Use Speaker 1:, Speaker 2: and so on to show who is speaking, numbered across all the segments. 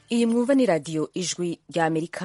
Speaker 1: iyi mwumva ni radiyo ijwi rya amerika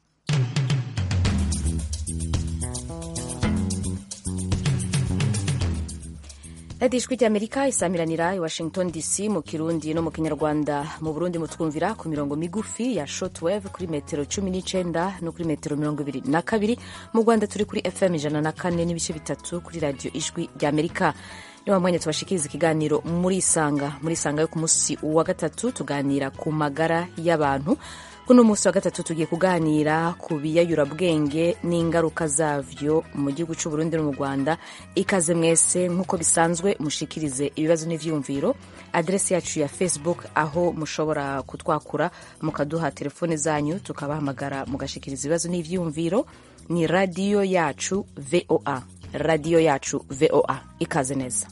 Speaker 1: radiyo ijwi rya amerika isamiranira i washington dc mu kirundi no mu kinyarwanda mu burundi mutwumvira ku mirongo migufi ya shortwave kuri metero cumi n'icenda no kuri metero mirongo ibiri na kabiri mu rwanda turi kuri fm ijana na kane n'ibice bitatu kuri radiyo ijwi rya amerika niwa mwanya tubashikiriza ikiganiro muri isanga muri isanga yo ku munsi wa gatatu tuganira ku magara y'abantu kuno munsi wa gatatu tugiye kuganira ku biyayurabwenge n'ingaruka zavyo mu gihugu c'u Burundi no mu Rwanda ikaze mwese nk'uko bisanzwe mushikirize ibibazo n'ivyumviro adresi yacu ya Facebook aho mushobora kutwakura mukaduha telefone zanyu tukabahamagara mugashikiriza ibibazo n'ivyumviro ni radiyo yacu VOA radiyo yacu VOA ikaze neza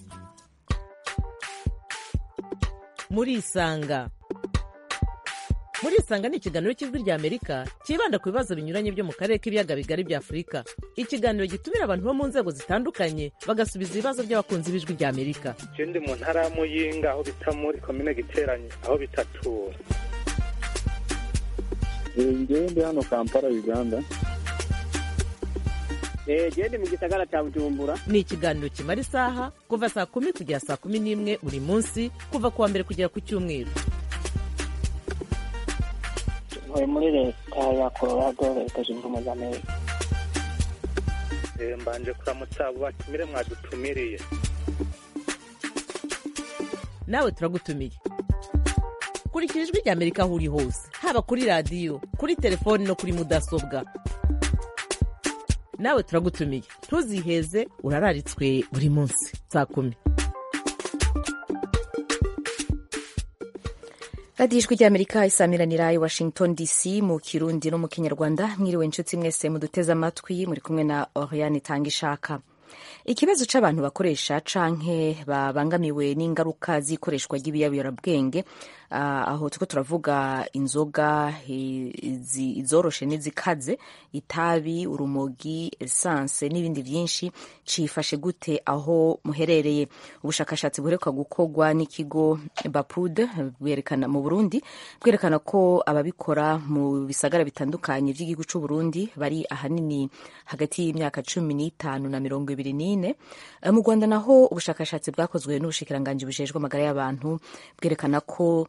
Speaker 2: muri isanga muri isanga ni ikiganiro cy'ijwi rya amerika cyibanda ku bibazo binyuranye byo mu karere k'ibiyaga bigari bya afurika ikiganiro gitumira abantu bo mu nzego zitandukanye bagasubiza ibibazo by'abakunzi b'ijwi rya amerika
Speaker 3: je ndi mu ntara ya muyinga aho bita muri komine giteranye aho bitatura
Speaker 4: ngewe ndi hano kampala uganda
Speaker 5: gende mu gisagara cya bujumbura
Speaker 2: ni ikiganiro kimara isaha kuva saa kumi kugera saa kumi n'imwe buri munsi kuva ku wa mbere kugera ku cyumweru
Speaker 5: ntuye muri leta ya colorado leta zunze ubumwe za amerika
Speaker 3: Eh, mbanje kuramutsa abo batumire mwadutumiriye
Speaker 2: nawe turagutumiye kurikira ijwi rya amerika aho uri hose haba kuri radiyo kuri telefoni no kuri mudasobwa nawe turagutumiye ntuziheze urararitswe buri munsi saa kumi
Speaker 1: radiyo ijwi rya amerika isamiranira i washington dc mu kirundi no mu kinyarwanda mwiriwe inshuti mwese muduteze amatwi muri kumwe na oriane itanga ishaka ikibazo c'abantu bakoresha canke babangamiwe n'ingaruka z'ikoreshwa ry'ibiyobyabwenge uh, aho turiko turavuga inzoga izi- izoroshe n'izikaze itabi urumogi esanse n'ibindi vyinshi cifashe gute aho muherereye ubushakashatsi buheruka gukorwa n'ikigo bapud bwerekana mu burundi bwerekana ko ababikora mu bisagara bitandukanye vy'igihugu c'uburundi bari ahanini hagati y'imyaka cumi n'itanu na mirongo ibiri n'ine Eh, mu rwanda naho ubushakashatsi bwakozwe n'ubushikiranganji bujejwe amagara y'abantu bwerekana ko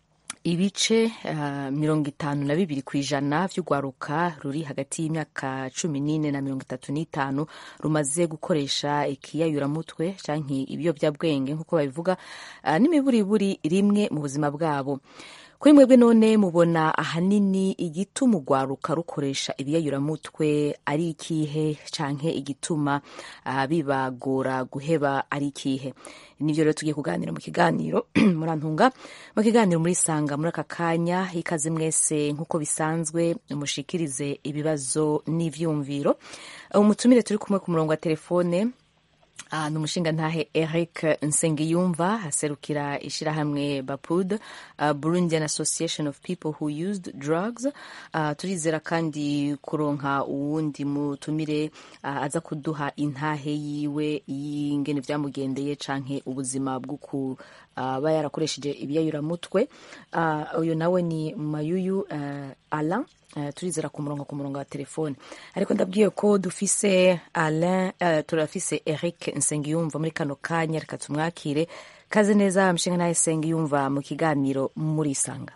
Speaker 1: ibice uh, mirongo itanu na bibiri ku ijana vy'urwaruka ruri hagati y'imyaka cumi n'ine na mirongo itatu n'itanu rumaze gukoresha ikiyayuramutwe canke ibiyovyabwenge nk'uko babivuga uh, n'imiburiburi rimwe mu buzima bwabo kuri mwebwe none mubona ahanini igituma urwaruka rukoresha ibiyayuramutwe ari ikihe canke igituma uh, bibagora guheba ari ikihe nivyo rero tugiye kuganira mu kiganiro murantunga mu kiganiro muri sanga muri aka kanya ikaze mwese nk'uko bisanzwe mushikirize ibibazo n'ivyumviro umutumire turi kumwe ku murongo wa telefone Uh, ni umushingantahe Eric Nsengiyumva aserukira ishirahamwe Bapud uh, Burundian Association of People Who Used Drugs uh, turizera kandi kuronka uwundi mutumire uh, aza kuduha intahe yiwe y'ingene vyamugendeye canke ubuzima bwo kuba yarakoresheje ibiyayuramutwe uh, uyu nawe ni Mayuyu uh, Alain Uh, turizera ku murongo ku murongo wa telefone ariko ndabwiye ko dufise Alain uh, turafise Eric Nsengiyumva muri kano kanya reka tumwakire kaze neza mshinga naye Nsengiyumva mu kiganiro muri isanga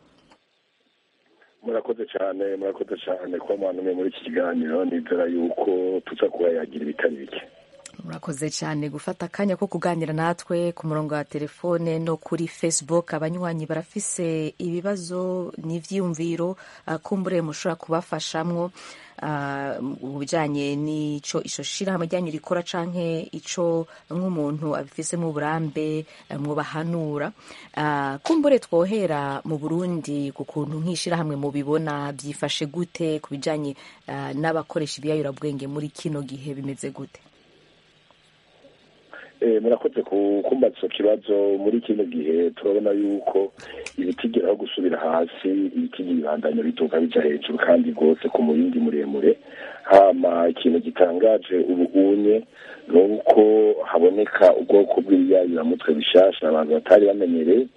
Speaker 4: murakoze cyane murakoze cyane kuba mwantumye muri iki kiganiro nizera yuko tuza kuba yagira ibitari bike
Speaker 1: murakoze cyane gufata akanya ko kuganira natwe ku murongo wa telefone no kuri facebook abanywanyi barafise ibibazo n'ivyiyumviro uh, kumbure mushobora kubafashamwo uh, mu bijanye n'ico ico shirahamwe ryanyu rikora canke ico nk'umuntu abifisemo uburambe uh, mwobahanura uh, kumbure twohera mu burundi ku kuntu nk'ishirahamwe mubibona byifashe gute ku bijanye uh, n'abakoresha ibiyayurabwenge muri kino gihe bimeze gute
Speaker 4: Eh, murakoze ku- kumbaza ico kibazo muri kino gihe turabona yuko ibitigeraho gusubira hasi ibitigi bibandanya bituka bija hejuru kandi rwose ku murindi muremure hama ikintu gitangaje ubu unye ni uko haboneka ubwoko bw'ibiyayuramutwe bishasha abantu batari bamenyereye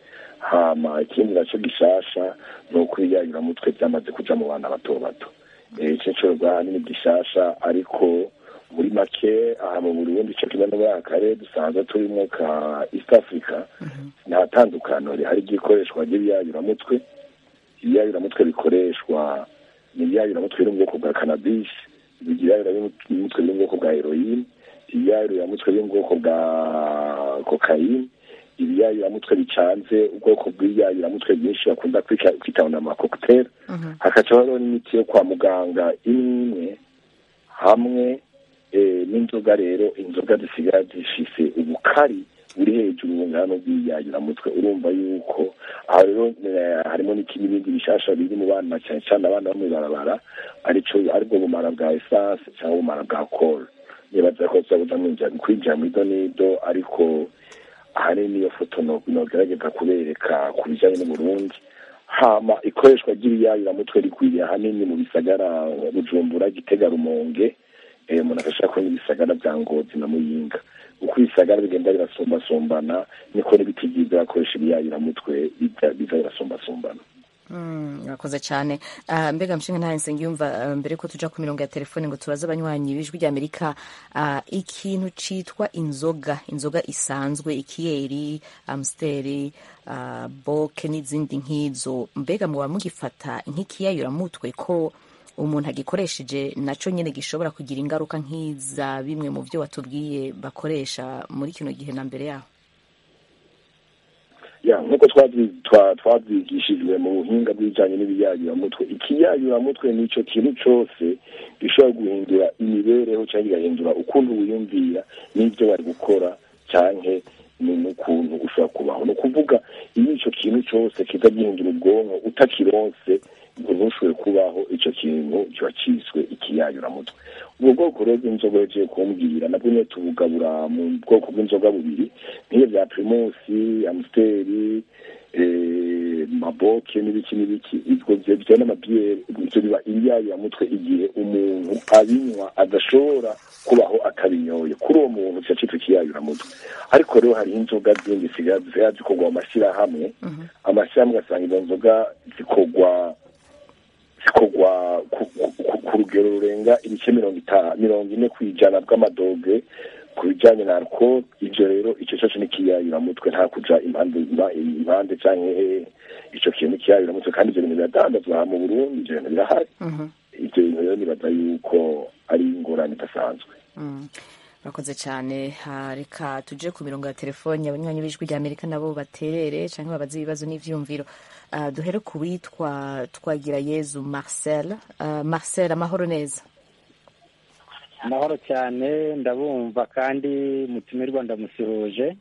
Speaker 4: hama ikindi naco gishasha ni uko ibiyayuramutwe byamaze kuja mu bana bato bato ico cyo ahanini gishasha ariko muri make aha mu burundi ico kimwe no muri aka karere dusanzwe turimo ka east africa nta tandukano rihari ry'ikoreshwa ry'ibiyayuramutwe ibiyayuramutwe bikoreshwa ni ibiyayuramutwe biri mu bwoko bwa cannabis ibiyayuramutwe biri mu bwoko bwa heroine ibiyayuramutwe biri mu bwoko bwa cocaine ibiyayuramutwe bicanze ubwoko bw'ibiyayuramutwe byinshi bakunda kwitana amakokuteri hakacaho hariho n'imiti yo kwa muganga imwe hamwe n'inzoga rero inzoga zisigaye zifise ubukari buri hejuru bungana bw'ibiyayuramutwe urumva yuko aho rero harimo n'ibindi bishasha biri mu bana cyane cyane abana bo mw'ibarabara arico aribwo bumara bwa esanse cyangwa ubumara bwa koro nibaza ko tuzabuja kwinjira muri do nido ariko ahanini iyo foto nogerageza kubereka ku bijyanye n'uburundi hama ikoreshwa ry'ibiyayuramutwe rikwiriye ahanini mu bisagara bujumbura gitega rumonge umuntu agashaka kubona ibisagara bya ngozi na muyinga uko ibisagara bigenda birasumbasumbana niko n'ibiti byiza birakoresha ibiyayuramutwe biza birasumbasumbana
Speaker 1: murakoze cyane mbega mshinga nta nsengiyumva mbere ko tuja ku mirongo ya telefone ngo tubaze abanywanyi b'ijwi ry'amerika ikintu citwa inzoga inzoga isanzwe ikiyeri amsteri boke n'izindi nk'izo mbega muba mugifata nk'ikiyayuramutwe ko umuntu agikoresheje naco nyene gishobora kugira ingaruka nk'iza bimwe mu byo watubwiye bakoresha muri kino gihe na mbere yaho
Speaker 4: ya nk'uko twabyigishijwe mu buhinga bw'ibijyanye n'ibiyayuramutwe ikiyayuramutwe ni icyo kintu cyose gishobora guhindura imibereho cyangwa kigahindura ukuntu wiyumvira n'ibyo bari gukora cyangwa n'ukuntu ushobora kubaho ni ukuvuga iyo icyo kintu cyose kiza gihindura ubwonko utakironse ngo ntushobore kubaho icyo kintu kiba cyiswe ikiyayuramutwe ubwo bwoko rero bw'inzoga yagiye kumbwira nabwo nyine tubugabura mu bwoko bw'inzoga bubiri nk'iyo bya primusi amusiteri maboke n'ibiki n'ibiki ibyo byo n'amabiyeri ibyo biba ibiyayuramutwe igihe umuntu abinywa adashobora kubaho atabinyoye kuri uwo muntu kiba cyitwa ikiyayuramutwe ariko rero hariho inzoga zindi zisigaye zikorwa mu mashyirahamwe amashyirahamwe ugasanga izo nzoga zikorwa zikorwa ku rugero rurenga ibice mirongo itanu mirongo ine ku ijana bw'amadoge ku bijyanye na alcohol ibyo rero icyo cyose ni ikiyayuramutwe nta kuja impande impande cyangwa icyo kintu kiyayuramutwe kandi ibyo bintu biradandazwa mu burundi ibyo bintu birahari ibyo bintu rero nibaza yuko ari ingorane idasanzwe
Speaker 1: murakoze cyane reka tuje ku mirongo ya telefoni abanywanyi b'ijwi rya amerika nabo baterere cyangwa babaze ibibazo n'ivyumviro duhere ku witwa twagira yezu marcel marcel amahoro neza
Speaker 6: amahoro cyane ndabumva kandi mutumirwa ndamusuhuje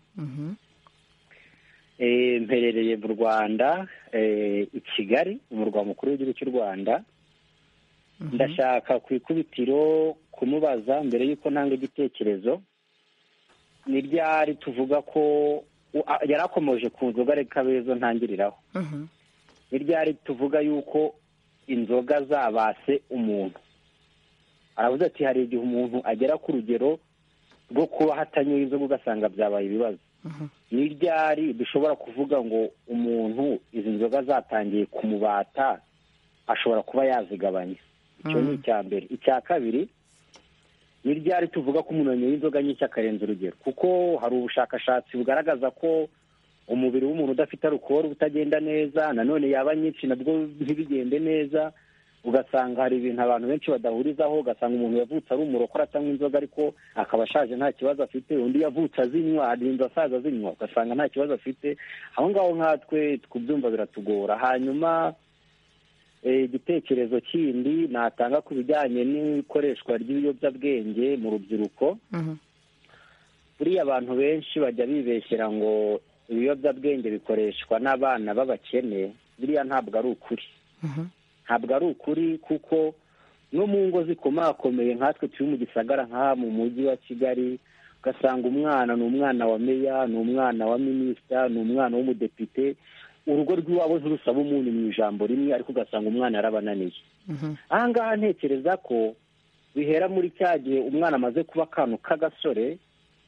Speaker 6: mperereye mu rwanda i kigali umurwa mukuru w'igihugu cy'u rwanda ndashaka ku ikubitiro kumubaza mbere y'uko ntanga igitekerezo ni ryari tuvuga ko yari akomeje ku nzoga reka bezo ntangiriraho ni ryari tuvuga yuko inzoga zabase umuntu aravuze ati hari igihe umuntu agera ku rugero rwo kuba hatanyoye inzoga ugasanga byabaye ibibazo ni ryari dushobora kuvuga ngo umuntu izi nzoga zatangiye kumubata ashobora kuba yazigabanya icyo ni icya mbere icya kabiri ni ryari tuvuga ko umuntu yanyoye inzoga nyinshi akarenza urugero kuko hari ubushakashatsi bugaragaza ko umubiri w'umuntu udafite alukoro utagenda neza nanone yaba nyinshi nabwo ntibigende neza ugasanga hari ibintu abantu benshi badahurizaho ugasanga umuntu yavutse ari umurokore atanywa inzoga ariko akaba ashaje nta kibazo afite undi yavutse azinywa arinda asaza azinywa ugasanga nta kibazo afite aho ngaho nkatwe kubyumva biratugora hanyuma igitekerezo kindi natanga ku bijyanye n'ikoreshwa ry'ibiyobyabwenge mu rubyiruko buriya abantu benshi bajya bibeshyera ngo ibiyobyabwenge bikoreshwa n'abana b'abakene biriya ntabwo ari ukuri ntabwo ari ukuri kuko no mu ngo zikomakomeye nkatwe turi mu gisagara nk'aha mu mujyi wa kigali ugasanga umwana ni umwana wa meya ni umwana wa minisita ni umwana w'umudepite urugo rw'iwabo ntirusaba umunyu mu ijambo rimwe ariko ugasanga umwana yarabananiye aha ngaha ntekereza ko bihera muri cya gihe umwana amaze kuba akantu k'agasore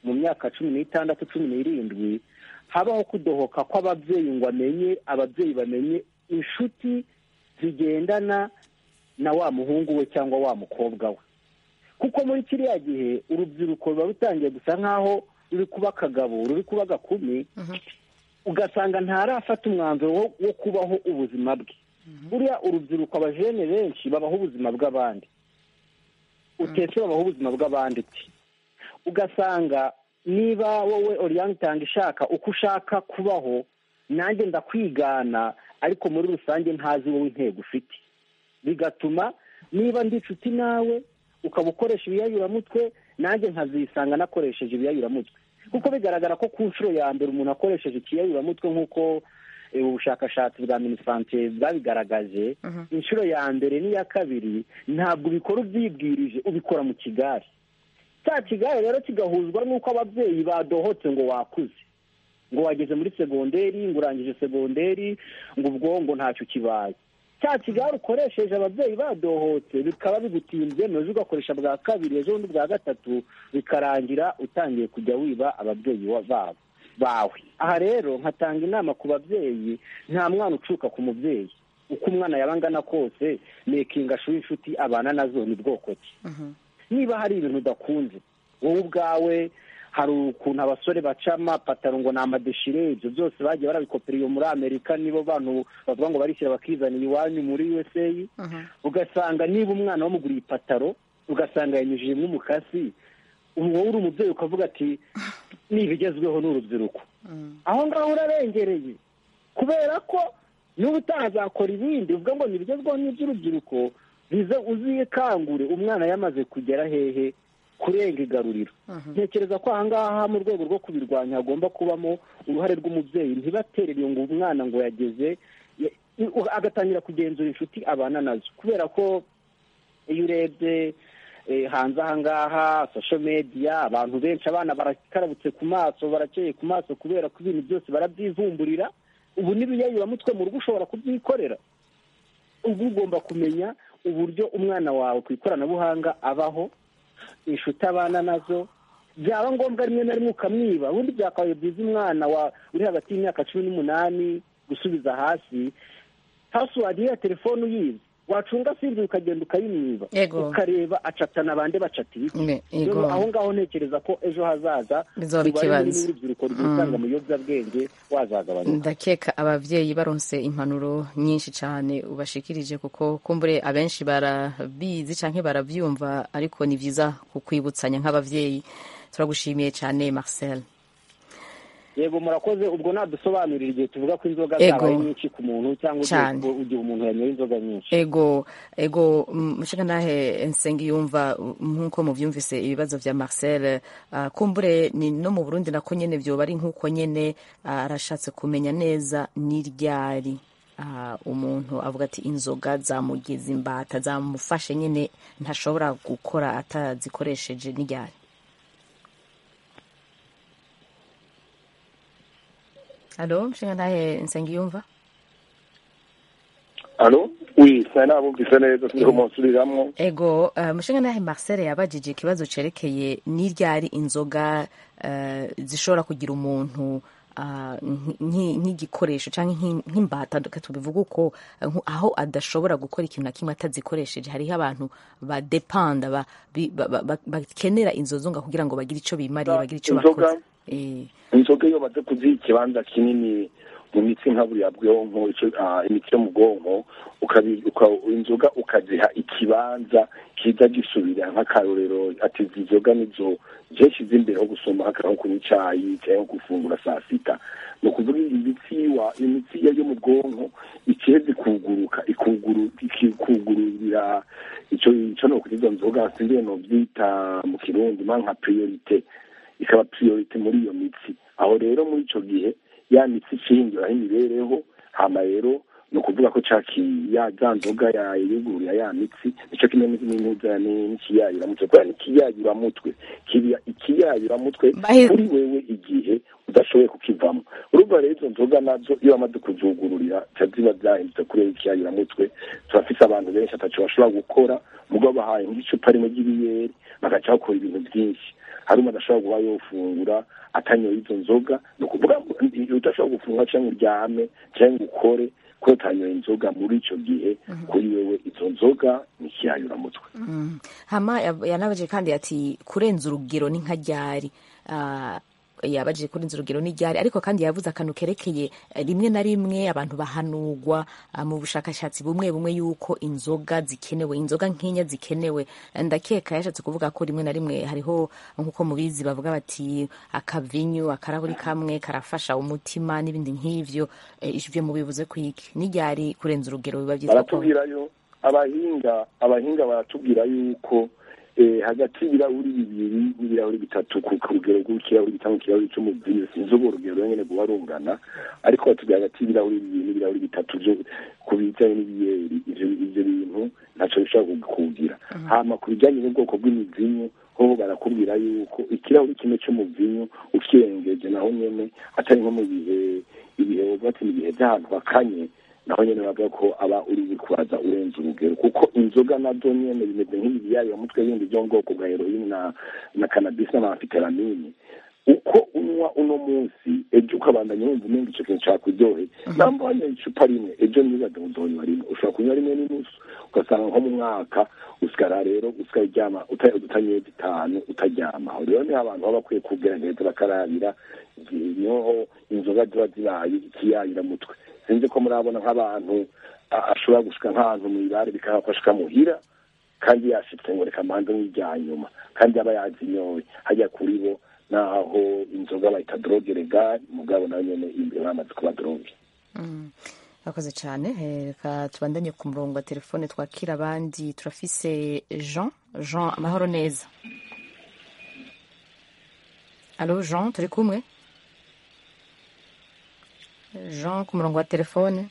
Speaker 6: mu myaka cumi n'itandatu cumi n'irindwi habaho kudohoka kw'ababyeyi ngo amenye ababyeyi bamenye inshuti zigendana na wa muhungu we cyangwa wa mukobwa we kuko muri kiriya gihe urubyiruko ruba rutangiye gusa nk'aho ruri kuba akagabo ruri kuba agakumi ugasanga ntarafata umwanzuro wo, wo kubaho ubuzima bwe buriya urubyiruko abajene benshi babaho ubuzima bw'abandi utetse babaho ubuzima bw'abandi uti ugasanga niba wowe oriyani itanga ishaka uko ushaka kubaho nanjye ndakwigana ariko muri rusange ntazi wowe intego ufite bigatuma niba ndi inshuti nawe ukaba ukoresha ibiyayuramutwe nanjye nkazisanga nakoresheje ibiyayuramutwe kuko bigaragara ko ku nshuro ya mbere umuntu akoresheje ikiyayuramutwe nk'uko eh, ubushakashatsi bwa minisante bwabigaragaje inshuro ya mbere n'iya kabiri ntabwo ubikora ubyibwirije ubikora mu kigare cya kigare rero kigahuzwa n'uko ababyeyi badohotse ngo wakuze ngo wageze muri segonderi ngo urangije segonderi ngo ubwo ngo ntacyo kibaye cya kigare ukoresheje ababyeyi badohotse bikaba bigutinze ejo ugakoresha bwa kabiri ejo bundi bwa gatatu bikarangira utangiye kujya wiba ababyeyi wa- babo bawe aha rero nkatanga inama ku babyeyi nta mwana ucuka ku mubyeyi uko umwana yaba angana kose mekinga ashuri inshuti abana nazo ni bwoko ki niba hari ibintu udakunze wowe ubwawe hari ukuntu abasore baca amapataro ngo ni amadeshire ibyo byose bagiye barabikopera iyo muri amerika nibo bantu bavuga ngo barishyira bakizanira iwanyu muri usa ugasanga niba umwana wamuguriye ipataro ugasanga yanyujijemo umukasi ubu wowe uri umubyeyi ukavuga ati n'ibigezweho ni urubyiruko aho ngaho urarengereye kubera ko n'ubu utazakora ibindi uvuga ngo ntibigezweho n'iby'urubyiruko bize uzikangure umwana yamaze kugera hehe kurenga igaruriro ntekereza ko aha ngaha mu rwego rwo kubirwanya hagomba kubamo uruhare rw'umubyeyi ntibaterere iyo ngo umwana ngo yageze ya- agatangira kugenzura inshuti abana nazo kubera ko iyo urebye eh, hanze aha ngaha social media abantu benshi abana barakarabutse ku maso barakeye ku maso kubera ko ibintu byose barabyivumburira ubu n'ibiyayuramutwe mu rugo ushobora kubyikorera ubu ugomba kumenya uburyo umwana wawe ku ikoranabuhanga abaho inshuti abana nazo byaba ngombwa rimwe na rimwe ukamwiba ubundi byakabaye byiza umwana wa uri hagati y'imyaka cumi n'umunani gusubiza hasi pasiwadi ya telefone uyizi wacunga sinzi ukagenda ukayimwiba
Speaker 1: Yego.
Speaker 6: ukareba acatana abandi bacata ibiti
Speaker 1: Ne-
Speaker 6: Rero
Speaker 1: yego.
Speaker 6: aho ngaho ntekereza ko ejo hazaza
Speaker 1: Bizoba
Speaker 6: umubare munini
Speaker 1: ikibazo.
Speaker 6: w'urubyiruko rwisanga mu biyobyabwenge wazagabanyuka
Speaker 1: ndakeka ababyeyi baronse impanuro nyinshi cyane ubashikirije kuko kumbure abenshi barabizi cyangwa barabyumva ariko ni byiza kukwibutsanya nk'ababyeyi turagushimiye cyane marcel
Speaker 6: yego murakoze ubwo nadusobanurira igihe tuvuga ko inzoga
Speaker 1: Ego.
Speaker 6: zabaye nyinshi ku muntu cyangwa igihe-
Speaker 1: Cyane.
Speaker 6: igihe umuntu yanyoye inzoga nyinshi
Speaker 1: ego ego mushaka nahe nsengi yumva nk'uko mubyumvise ibibazo vya marcel uh, kumbure ni no mu burundi nako nyene vyoba ari nk'uko nyene ah, arashatse kumenya neza n'iryari uh, umuntu avuga ati inzoga zamugize imbata zamufashe nyene ntashobora gukora atazikoresheje n'iryari alo mushinga nahe nsengi yumva
Speaker 4: alo wi sinari nabumvise neza turiho munsubiramwo
Speaker 1: ego uh, mushinga nahe marcel yabajije ikibazo cerekeye n'iryari inzoga uh, zishobora kugira umuntu uh, nk- nk'igikoresho cyangwa nk'i- nk'imbata reka tubivuge uko uh, nku- aho adashobora gukora ikintu na kimwe atazikoresheje hariho abantu badepanda ba- bi- ba- ba- ba- bakenera izo nzoga kugira ngo bagire icyo bimariye bagire icyo
Speaker 4: Inzoga?
Speaker 1: bakoze Eh,
Speaker 4: inzoga iyo bamaze kuziha ikibanza kinini mu mitsi nka buriya bwonko ico- ah, imitsi yo mu bwonko ukabi- uka- inzoga ukaziha ikibanza kiza gisubira nk'akarorero ati izi nzoga nizo jeshi z'imbere ho gusoma nko kunywa icayi cyangwa gufungura saa sita ni ukuvuga imitsi wa imitsi yo yo mu bwonko ikiheze kuguruka ikuguru ikikugururira ico ico no kuri izo nzoga singiye no byita mu kirundi ma nka priorite ikaba priorite muri iyo mitsi aho rero muri ico gihe ya mitsi ishingiraho imibereho hama rero ni ukuvuga ko caki ya za nzoga yayugururira ya mitsi nico kimwe n'intuza n'ikiyayuramutwe kubera ikiyayuramutwe kiba ikiyayuramutwe
Speaker 1: Bahe-
Speaker 4: kuri wewe igihe udashoboye kukivamo urumva rero izo nzoga nazo iyo bamaze kuzugururira ca ziba zahindutse kuri wewe ikiyayuramutwe turafise abantu benshi ataco bashobora gukora mugabo bahaye nk'icupa rimwe ry'ibiyeri bagaca bakora ibintu byinshi hari umuntu ashobora kuba yofungura atanyoye izo nzoga ni ukuvuga ngo udashobora gufungura cyangwa uryame cyangwa ukore ko utanyoye inzoga muri icyo gihe kuri wewe izo nzoga ni ikiyayuramutwe
Speaker 1: Mm. hama yab- yanabaje kandi ati kurenza urugero ni nka ryari Ah, yabajije kurenza urugero ni ryari ariko kandi yavuze akantu kerekeye eh, rimwe na rimwe abantu bahanurwa ah, mu bushakashatsi bumwe bumwe yuko inzoga zikenewe inzoga nk'inya zikenewe ndakeka yashatse kuvuga ko rimwe na rimwe hariho nk'uko mubizi bavuga bati akavinyu akarahuri kamwe karafasha umutima n'ibindi nk'ivyo Eh, ivyo mubivuze kwiki ni ryari kurenza urugero biba byiza ko
Speaker 4: baratubwirayo abahinga abahinga baratubwira yuko eh, hagati y'ibirahuri bibiri n'ibirahuri bitatu ku ku rugero rw'ikirahuri bitanga ikirahuri cy'umuvinyo sinzi ubwo rugero nyene guba rungana ariko batubwira hagati y'ibirahuri bibiri n'ibirahuri bitatu byo ku bijyanye n'ibiyeri ivyo ivyo bintu ntaco bishobora kugira hama ku bijyanye n'ubwoko bw'imivinyo ho barakubwira yuko ikirahuri kimwe cy'umuvinyo ukirengeje naho nyene atari nko mu bihe ibihe wovuga ati ni ibihe by'ahantu hakanye naho nyene bavuga ko aba uri bikwaza urenze urugero kuko inzoga nazo nyene bimeze nk'ibiyayuramutwe bindi byo mu bwoko bwa heroine na na cannabis n'amafiteramine uko unywa uno munsi ejo ukabandanya wumva umenga ico kintu cakuryohe namba wanyoye icupa rimwe ejo ntibaze uzonywa rimwe ushobora kunywa rimwe n'inusu ugasanga nko mu mwaka usigara rero usigara uryama uta- utanyoye zitanu utaryama aho rero niho abantu baba bakwiye kugerageza bakarabira niho inzoga ziba zibaye ikiyayuramutwe sinzi ko murabona nk'abantu a- ashobora gushika nk'ahantu mw'ibare bikaba ko ashika muhira kandi yashitse ngo reka mbanze nk'irya nyuma kandi aba yazinyoye hajya kuri bo naho inzoga bayita droge legal mugabo nayo nyene imbere bamaze kuba droge
Speaker 1: Mm. Murakoze cyane Eh, reka tubandanye ku murongo wa telefone twakira abandi turafise jean jean amahoro neza alo jean turi kumwe jean ku murongo wa telefone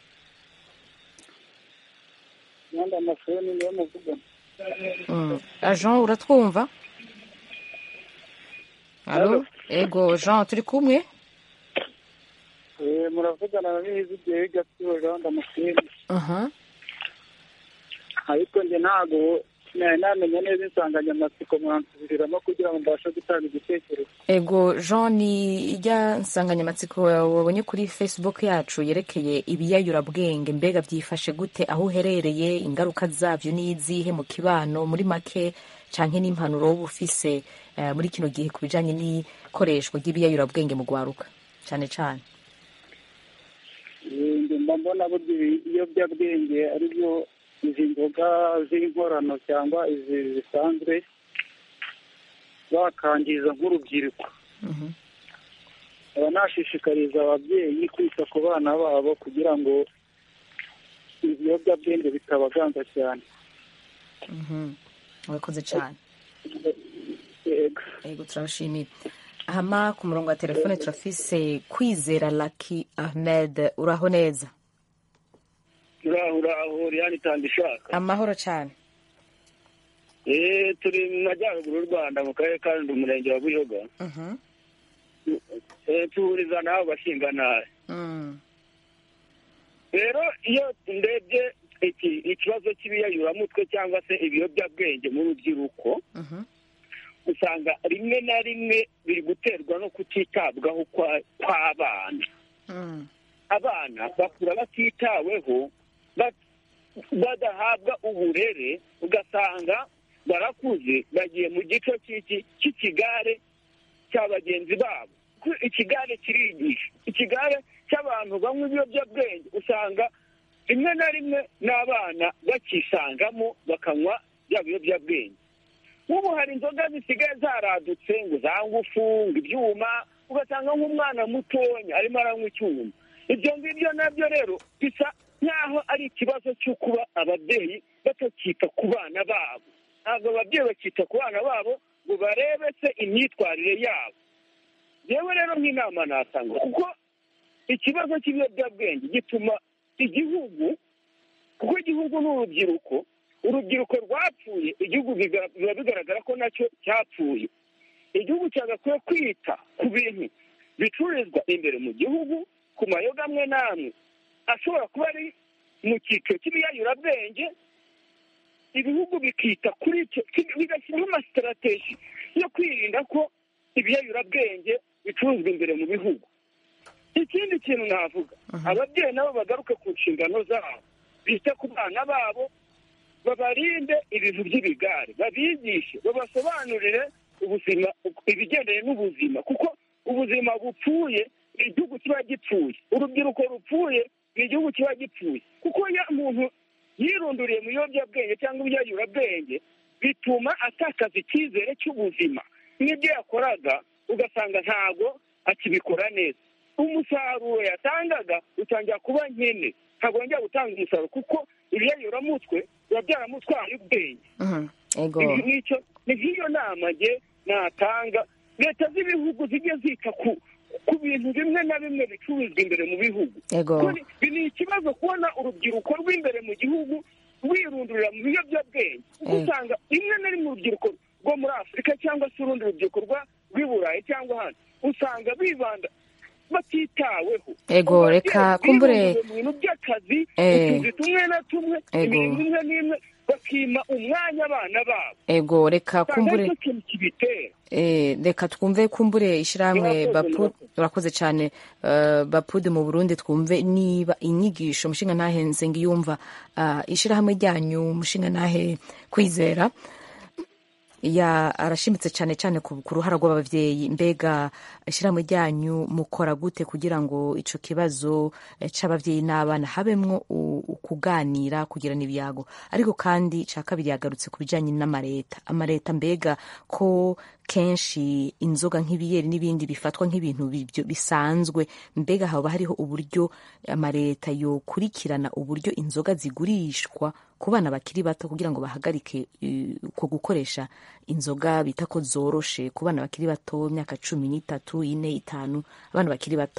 Speaker 5: imyenda amashuri niyo muvuga
Speaker 1: Mm. Ah, jean uratwumva alo ego jean turi kumwe
Speaker 5: Eh, muravugana na bizi igihe gasibo jean damascene
Speaker 1: aha
Speaker 5: ariko njye ntabwo nari namenya neza insanganyamatsiko mwansubiriramo kugira ngo mbashe gutanga igitekerezo
Speaker 1: ego jean ni ijya nsanganyamatsiko wabonye kuri facebook yacu yerekeye ibiyayurabwenge mbega byifashe gute aho uherereye ingaruka zabyo ni izihe mu kibano muri make canke n'impanuro wowe ufise eh, muri kino gihe ku bijanye n'ikoreshwa ry'ibiyayurabwenge mu gwaruka cane cane
Speaker 5: Eh, njye mba mbona burya ibi- ibiyobyabwenge ari byo izi nzoga z'inkorano cyangwa izi zisanzwe bakangiza nk'urubyiruko
Speaker 1: Mhm.
Speaker 5: aba nashishikariza ababyeyi kwita ku bana babo kugira ngo ibiyobyabwenge bitabaganza cyane
Speaker 1: Mhm. urakoze cane
Speaker 5: yego
Speaker 1: ego turabashimiye hama ku murongo wa telefone turafise kwizera laki ahmed uraho neza
Speaker 7: uraho uraho riyani itanga ishaka
Speaker 1: amahoro cane
Speaker 7: eee turi mu majyaruguru y'u rwanda mu karere ka rundi umurenge wa buyoga
Speaker 1: Mhm.
Speaker 7: eee tuhuriza n'abo bashinganari
Speaker 1: Mm.
Speaker 7: rero iyo ndebye iki ikibazo cy'ibiyayuramutwe cyangwa se ibiyobyabwenge mu rubyiruko
Speaker 1: Mhm.
Speaker 7: usanga rimwe na rimwe biri guterwa no kutitabwaho kwa- kw'abana
Speaker 1: Mm.
Speaker 7: abana bakura batitaweho ba- badahabwa uburere ugasanga barakuze bagiye mu gice cy'iki cy'ikigare cya bagenzi babo Ku- ikigare kirigisha ikigare cy'abantu banywa ibiyobyabwenge usanga rimwe na rimwe n'abana bakisangamo bakanywa bya biyobyabwenge nk'ubu hari inzoga zisigaye zaradutse ngo za ngufu ngo ibyuma ugasanga nk'umwana mutonya arimo aranywa icyuma ibyo ngibyo nabyo rero bisa nk'aho ari ikibazo cyo kuba ababyeyi batakita ku bana babo ntabwo ababyeyi bakita ku bana babo ngo barebe se imyitwarire yabo yewe rero nk'inama natanga kuko ikibazo cy'ibiyobyabwenge gituma igihugu kuko igihugu ni urubyiruko urubyiruko rwapfuye igihugu biga- biba bigaragara ko nacyo cyapfuye igihugu cyagakwiye kwita ku bintu bicururizwa imbere mu gihugu ku mayoga amwe n'amwe ashobora kuba ari mu cyiciro cy'ibiyayurabwenge ibihugu bikita kuri icyo bigashyiraho amasitarateji yo kwirinda ko ibiyayurabwenge bicuruzwa imbere mu bihugu ikindi kintu navuga ababyeyi nabo bagaruke ku nshingano zabo bite ku bana babo babarinde ibintu by'ibigare babigishe babasobanurire ubuzima ibigendanye n'ubuzima kuko ubuzima bupfuye ni igihugu kiba gipfuye urubyiruko rupfuye ni igihugu kiba gipfuye kuko iyo umuntu yirunduriye mu biyobyabwenge cyangwa ibyayurabwenge bituma atakaza icyizere cy'ubuzima n'ibyo yakoraga ugasanga ntabwo akibikora neza umusaruro yatangaga utangira kuba nkene ntabwo yongera gutanga umusaruro kuko ibiyayuramutwe biba byaramutwaye ubwenge nicyo ni nk'iyo nama nge natanga leta z'ibihugu zijye zita ku ku bintu bimwe na bimwe bicururizwa imbere mu bihugu ni ikibazo kubona urubyiruko rw'imbere mu gihugu rwirundurira mu biyobyabwenge kuko usanga rimwe na rimwe urubyiruko rwo muri afurika cyangwa se urundi rubyiruko rw'i burayi cyangwa ahandi usanga bibanda batitaweho
Speaker 1: ego reka kumbure
Speaker 7: mu bintu by'akazi utuzi tumwe na tumwe imirimo imwe n'imwe bakima umwanya abana babo
Speaker 1: ego reka kumbure
Speaker 7: usanga ikintu kibitera
Speaker 1: reka twumve kumbure ishyirahamwe urakoze cyane bapude mu burundi twumve niba inyigisho umushinga ntahenze ngo iyumva ishyirahamwe ryanyu umushinga ntahe kwizera arashimitse cyane cyane ku ruhara rw'ababyeyi mbega ishyirahamwe ryanyu mukora gute kugira ngo icyo kibazo cy'ababyeyi n'abana habemwo kuganira kugirana ibyago ariko kandi cya kabiri yagarutse ku bijyanye n'amareta amareta mbega ko kenshi inzoga nk'ibiyeri n'ibindi bifatwa nk'ibintu bisanzwe mbega haba hariho uburyo amareta yokurikirana uburyo inzoga zigurishwa ku bana bakiri bato kugira ngo bahagarike uko gukoresha inzoga bita ko zoroshe ku bana bakiri bato imyaka cumi n'itatu ine itanu abana bakiri bato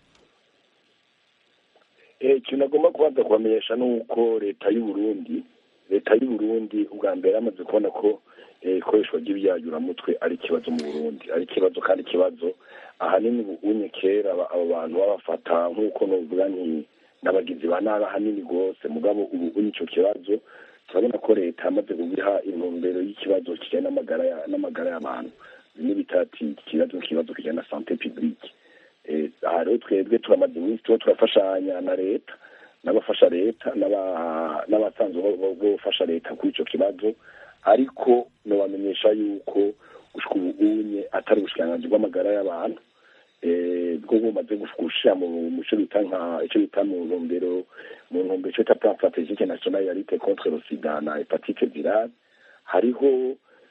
Speaker 4: ikintu agomba kubanza kubamenyesha ni uko leta y'uburundi leta y'uburundi ubwa mbere yamaze kubona ko ikoreshwa ry'ibyayuramutwe ari ikibazo mu burundi ari ikibazo kandi ikibazo ahanini ubunye kera abo bantu babafata nk'uko nuvuga nti n'abagizi ba nabi ahanini rwose mugabo ubu unye icyo kibazo turabona ko leta yamaze kubiha intumbero y'ikibazo kijyanye n'amagara y'abantu bimwe bitati ikibazo nk'ikibazo kijyanye na sante publique aha rero twebwe turamaze iminsi tuba turafashanya na leta n'abafasha leta n'abasanzwe bafasha leta kuri icyo kibazo ariko nubamenyesha yuko ubu unye atari ubushikiranganji bw'amagara y'abantu bwo bumaze gushyira mu cyo bita nka icyo bita mu ntumbero mu ntumbero icyo bita plan strategique national ya lutte contre le sida na hepatite virale hariho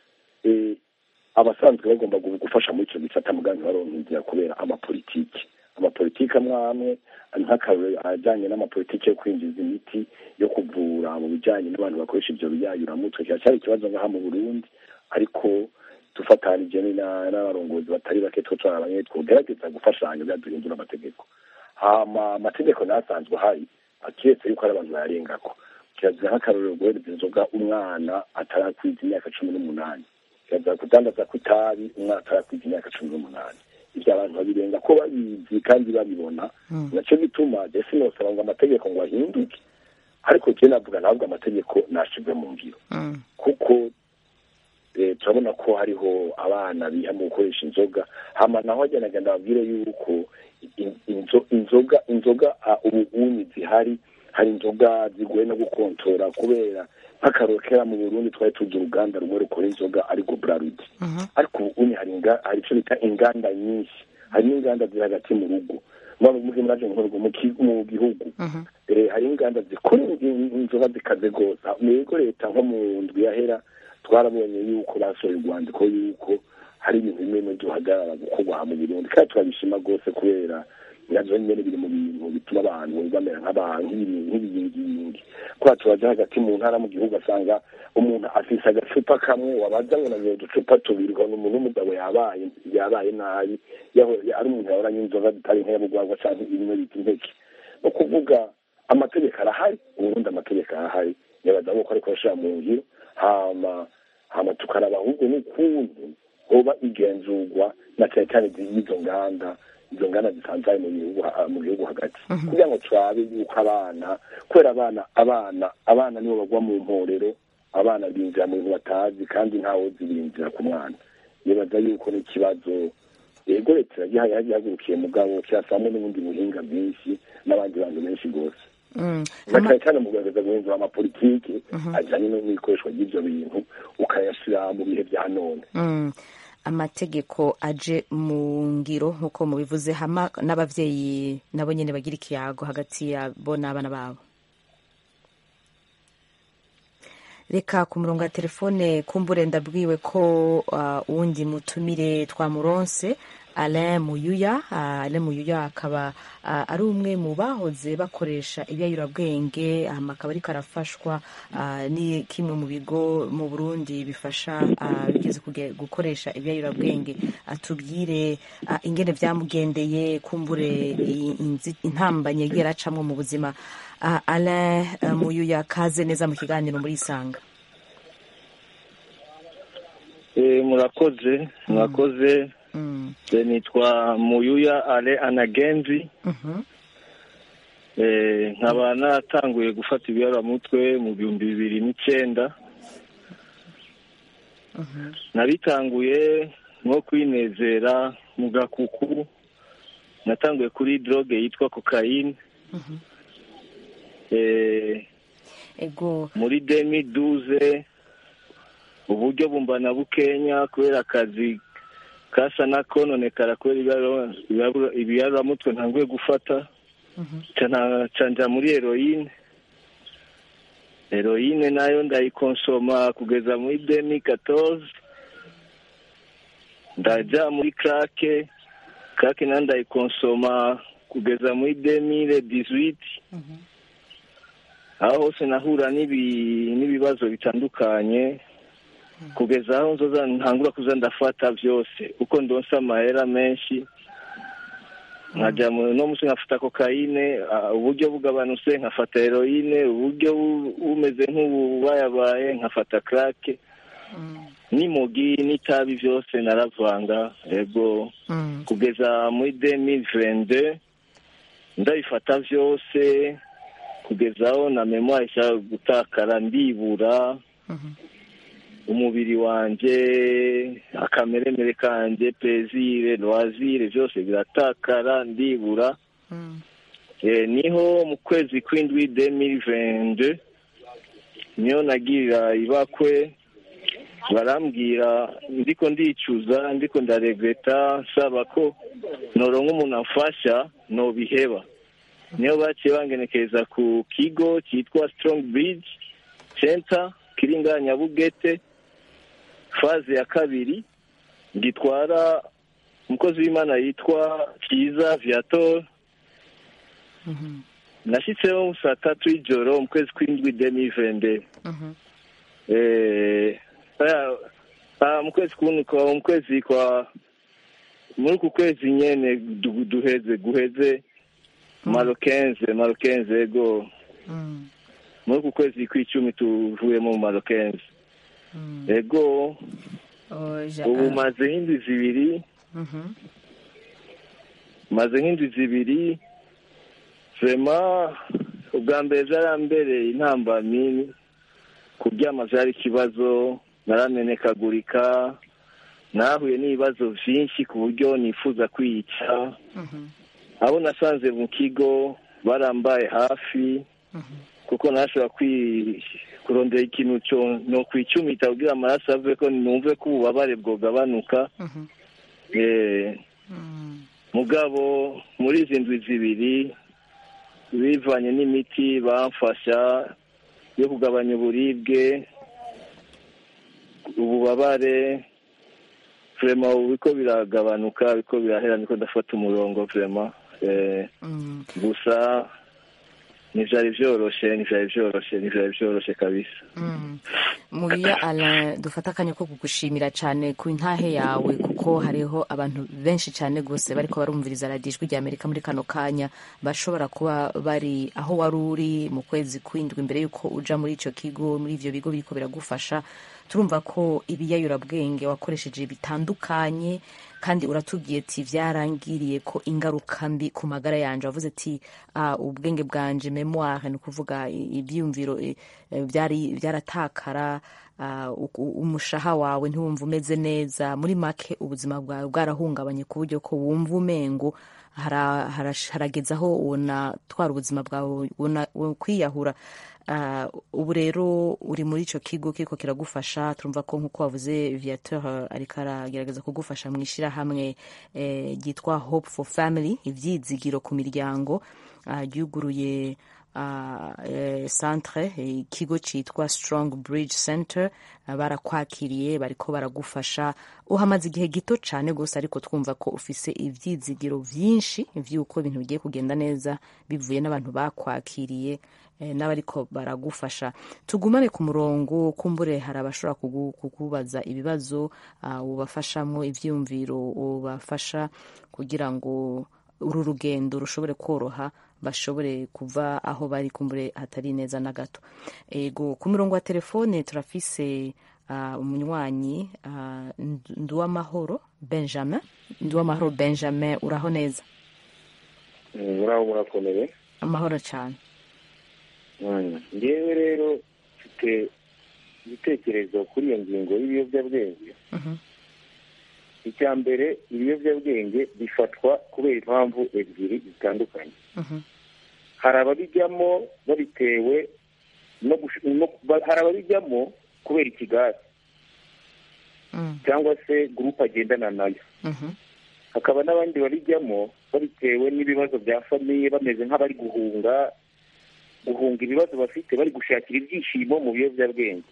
Speaker 4: abasanzwe bagomba gufasha muri icyo gisata muganga baronka inzira kubera amapolitiki amapolitiki amwe amwe nk'akarore ajyanye n'amapolitiki yo kwinjiza imiti yo kuvura mu bijyanye n'abantu bakoresha ibyo biyayuramutwe kiracyari ikibazo ngaha mu burundi ariko dufatanije n'abarongozi batari bake two turabanye twogerageza gufashanya byaduhindura amategeko hama amategeko nasanzwe ahari akiretse yuko ari abantu bayarengako kirazira nk'akarorero guhereza inzoga umwana atarakwiza imyaka cumi n'umunani kirazira kudandaza ku itabi umwana atarakwiza imyaka cumi n'umunani ibyo abantu babirenga ko babizi kandi babibona nacyo gituma jesi nosaba ngo amategeko ngo ahinduke ariko jye navuga ntabwo amategeko nashirwe mu ngiro kuko turabona ko hariho abana biha mu gukoresha inzoga hama naho agenda ndababwire yuko inzoga inzoga ubu unyi zihari hari inzoga zigoye no gukontora kubera nk'akaroro kera mu burundi twari tuzi uruganda rumwe rukora inzoga ariko burarudi ariko ubu unyi hari icyo bita inganda nyinshi hari n'inganda ziri hagati mu rugo muzi muraje mu gihugu hari inganda zikora inzoga zikaze rwose yego leta nko mu ndwi yahera twarabonye yuko basohoye urwandiko yuko hari ibintu bimwe bimwe duhagarara gukorwa mu Burundi kandi turabishima rwose kubera nabyo nyine biri mu bintu bituma abantu bamera nk'abantu nk'ibiyingiyingi kubera turaja hagati mu ntara mu gihugu asanga umuntu afise agacupa kamwe wabaza ngo nanyoye uducupa tubiri ukabona umuntu w'umugabo yabaye yabaye nabi ari umuntu yahoranye inzoga zitari nk'iyabugwagwa canke ibimwe bita impeke ni ukuvuga amategeko arahari uburundi amategeko arahari nibaza ko ariko bashira mu ngiro hama hama tukaraba ahubwo n'ukuntu hoba igenzurwa na cyane cyane y'izo nganda izo nganda zisanzaye mu gihugu mu gihugu hagati kugira ngo turabe yuko abana kubera abana abana abana nibo bagwa mu mporero abana binjira mu bintu batazi kandi ntawe uzi binjira ku mwana nibaza yuko n'ikibazo yego leta yagihagurukiye mugabo kirasamo n'ubundi buhinga bwinshi n'abandi bantu benshi rwose na cyane cyane mu kugaragaza guhindura amapolitiki ajyanye n'ikoreshwa ry'ibyo bintu ukayashyira mu bihe bya none
Speaker 1: amategeko aje mu ngiro nk'uko mubivuze hama n'ababyeyi nabo nyine bagira ikiyago hagati yabo n'abana babo reka ku murongo wa telefone kumbure ndabwiwe ko uwundi mutumire twamuronse Alain Muyuya Alain Muyuya akaba ari umwe mu bahoze bakoresha ibyayurabwenge akaba ariko arafashwa ni kimwe mu bigo mu Burundi bifasha bigeze gukoresha ibyayurabwenge atubwire ingene byamugendeye kumbure intambanye yagiye aracamwo mu buzima Alain Muyuya kaze neza mu kiganiro muri Isanga
Speaker 8: murakoze murakoze nitwa muyuya ale anagenzi nkaba naratanguye gufata ibiyaramutwe mu bihumbi bibiri n'icyenda nabitanguye nko kwinezera mu gakuku natanguye kuri droge yitwa kokayine muri demi duze uburyo bumbana bukenya kubera akazi kasa na kononekara kubera ibiyaramutwe ntanguye gufata canja muri heroine heroine nayo ndayikonsoma kugeza muri demi katoze ndaja muri krake krake nayo ndayikonsoma kugeza muri demire dizwiti aho hose nahura n'ibibazo bitandukanye kugeza aho nzoza ntangura kuza ndafata byose uko ndonsa amahera menshi nkajya no munsi nkafata kokayine uburyo bugabanutse nkafata heroine uburyo bumeze nk'ububayabaye nkafata krake n'imogi n'itabi byose naravanga yego kugeza muri demi vende ndabifata byose kugeza aho na memoire ishaka gutakara ndibura umubiri wanjye akameremere kanjye pezire loisire byose biratakara ndibura niho mu kwezi kw'indwi demiri vende niyo nagirira ibakwe barambwira ndiko ndicuza ndiko ndaregreta nsaba ko noronka umuntu amfasha nobiheba niyo baciye bangenekereza ku kigo cyitwa strong bridge center kiri ngaha nyabugete faze ya kabiri gitwara umukozi w'imana yitwa kiza viator nashyitseho saa tatu y'ijoro mu kwezi kw'indwi demi vende mu kwezi kwa mu kwezi kwa muri uku kwezi nyene duheze guheze marokenze marokenze ego muri uku kwezi kw'icumi tuvuyemo mu marokenze ego ubu maze nk'indwi zibiri maze nk'indwi zibiri vema ubwa mbere byarambereye intambamyi kuryama byari ikibazo naramenekagurika nahuye n'ibibazo byinshi ku buryo nifuza kwica abo nasanze mu kigo barambaye hafi kuko ntashobora kurondera ikintu no kwicumita kugira amaraso ave ko numve ko ububabare bwogabanuka mugabo muri izi ndwi zibiri bivanye n'imiti bamfasha yo kugabanya uburibwe ububabare vurema ubu biko biragabanuka biko birahera niko ndafata umurongo vurema gusa ntibyari byoroshe ntibyari byoroshe ntibyari byoroshe kabisa
Speaker 1: mubiya ara dufata akanya ko kugushimira cyane ku ntahe yawe kuko hariho abantu benshi cyane rwose bariko barumviriza radiyo ijwi rya amerika muri kano kanya bashobora kuba bari aho wari uri mu kwezi kw'indwi mbere y'uko uja muri icyo kigo muri ibyo bigo biriko biragufasha turumva ko ibiyayurabwenge wakoresheje bitandukanye kandi uratubwiye ati vyarangiriye ko ingaruka mbi ku magara yanje wavuze ati uh, ubwenge bwanje memoire ni ukuvuga ivyiyumviro eh, byari byaratakara uh, umushaha wawe ntiwumva umeze neza muri make ubuzima bwawe bwarahungabanye ku buryo ko wumva umengo harageze aho ubona twara ubuzima bwawe kwiyahura ubu rero uri muri icyo kigo kiriko kiragufasha turumva ko nk'uko wavuze viateur ariko aragerageza kugufasha mu ishyirahamwe ryitwa hope for family ibyizigiro ku miryango ryuguruye centre ikigo cyitwa strong bridge center barakwakiriye bariko baragufasha uhamaze igihe gito cyane rwose ariko twumva ko ufise ibyizigiro byinshi by'uko ibintu bigiye kugenda neza bivuye n'abantu bakwakiriye n'abariko baragufasha tugumane ku murongo kumbure hari abashobora kukubaza ibibazo ubafashamo ibyiyumviro ubafasha kugira ngo uru rugendo rushobore koroha bashobore kuva aho bari kumbure hatari neza na gato ego ku murongo wa telefone turafise umunywanyi nduwamahoro benjamin nduwamahoro benjamin uraho neza
Speaker 9: muraho murakomeye
Speaker 1: amahoro cyane
Speaker 9: ngewe rero mfite igitekerezo kuri iyo ngingo y'ibiyobyabwenge icya mbere ibiyobyabwenge bifatwa kubera impamvu ebyiri zitandukanye hari ababijyamo babitewe hari ababijyamo kubera ikigare cyangwa se gurupe agendana nayo hakaba n'abandi babijyamo babitewe n'ibibazo bya famiye bameze nk'abari guhunga guhunga ibibazo bafite bari gushakira ibyishimo mu biyobyabwenge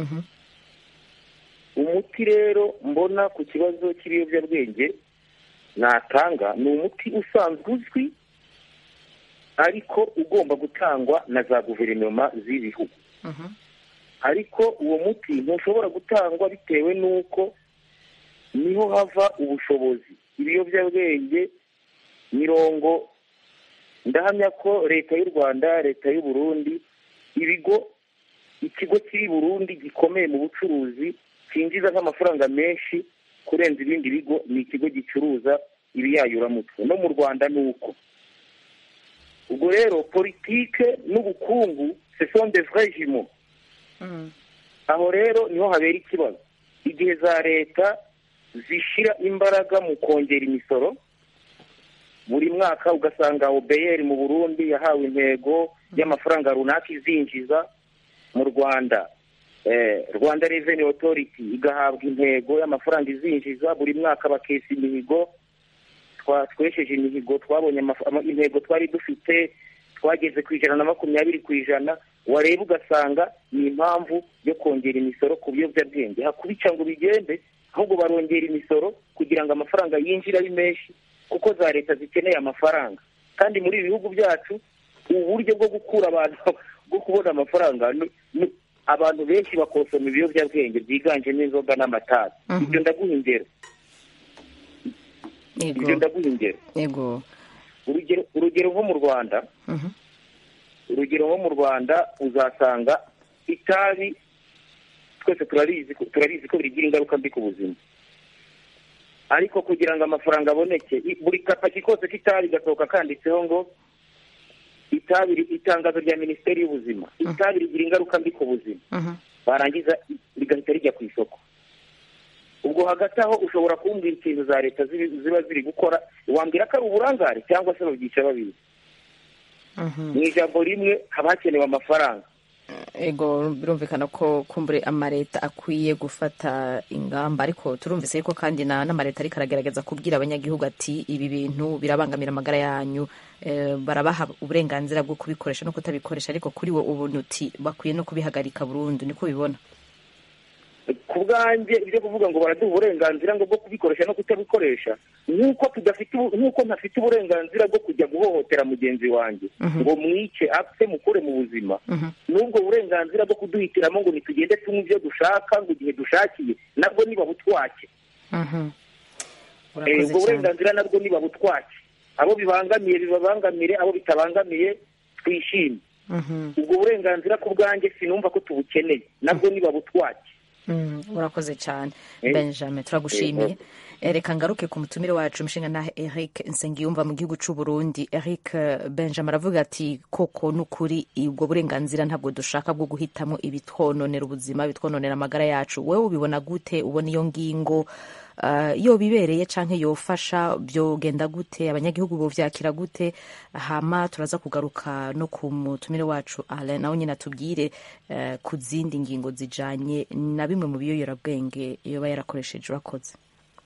Speaker 9: umuti rero mbona ku kibazo cy'ibiyobyabwenge natanga ni umuti usanzwe uzwi ariko ugomba gutangwa na za guverinoma z'ibihugu ariko uwo muti ntushobora gutangwa bitewe n'uko niho hava ubushobozi ibiyobyabwenge mirongo ndahamya ko leta y'u rwanda leta y'u burundi ibigo ikigo kiri burundi gikomeye mu bucuruzi cyinjiza nk'amafaranga menshi kurenza ibindi bigo ni ikigo gicuruza ibiyayuramutwe no mu rwanda ni uko ubwo rero politike n'ubukungu sesonde vrejimo aho rero niho habera ikibazo igihe za leta zishyira imbaraga mu kongera imisoro buri mwaka ugasanga obeyeri mu burundi yahawe intego y'amafaranga runaka izinjiza mu rwanda rwanda reveni otoriti igahabwa intego y'amafaranga izinjiza buri mwaka bakesa imihigo twesheje imihigo twabonye intego twari dufite twageze ku ijana na makumyabiri ku ijana wareba ugasanga ni impamvu yo kongera imisoro ku biyobyabwenge hakubica ngo bigende ahubwo barongera imisoro kugira ngo amafaranga yinjire ari menshi kuko za leta zikeneye amafaranga kandi muri ibi bihugu byacu uburyo bwo gukura abantu bwo kubona amafaranga abantu benshi bakosoma ibiyobyabwenge byiganjemo inzoga n'amatabi ibyo ndaguha ingero ibyo ndaguha ingero urugero nko mu rwanda urugero nko mu rwanda uzasanga itabi twese turabizi ko bigira ingaruka mbi ku buzima ariko kugira ngo amafaranga aboneke buri kapaki kose k'itabi gasohoka kanditseho ngo itabi itangazo rya minisiteri y'ubuzima itabi rigira ingaruka mbi ku buzima barangiza rigahita rijya ku isoko ubwo hagati aho ushobora kumbwira ikintu za leta ziba ziri gukora wambwira ko ari uburangare cyangwa se babyica babizi mu ijambo rimwe haba hakenewe amafaranga
Speaker 1: ego birumvikana ko kumbure amaleta akwiye gufata ingamba ariko turumvise yuko kandi n'amaleta ariko aragerageza kubwira abanyagihugu ati ibi bintu birabangamira amagara yanyu barabaha uburenganzira bwo kubikoresha no kutabikoresha ariko kuri wo ubuntu uti bakwiye no kubihagarika burundu niko ubibona
Speaker 9: ku bwanjye ibyo kuvuga ngo baraduha uburenganzira ngo bwo kubikoresha no kutabikoresha nk'uko tudafite nk'uko ntafite uburenganzira bwo kujya guhohotera mugenzi wanjye ngo mwice apfe mukure mu buzima n'ubwo burenganzira bwo kuduhitiramo ngo ntitugende tunywe ibyo dushaka ngo igihe dushakiye nabwo niba butwake ubwo burenganzira nabwo niba butwake abo bibangamiye bibabangamire abo bitabangamiye twishime ubwo burenganzira ku bwanjye sinumva ko tubukeneye nabwo niba butwake
Speaker 1: Mm, urakoze cyane
Speaker 9: Eh,
Speaker 1: benjamin turagushimiye Eh, reka ngaruke ku mutumire wacu umushinga nahe eric nsengiyumva mu gihugu cy'u burundi eric eh, benjamin aravuga ati koko n'ukuri ubwo burenganzira ntabwo dushaka bwo guhitamo ibitwononera ubuzima bitwononera amagara yacu wowe ubibona gute ubona iyo ngingo uh, yo bibereye canke yofasha byogenda gute abanyagihugu bovyakira gute hama turaza kugaruka no ku mutumire wacu Alain nawe nyine atubwire uh, ku zindi ngingo zijanye na bimwe mu biyoyorabwenge yoba yarakoresheje urakoze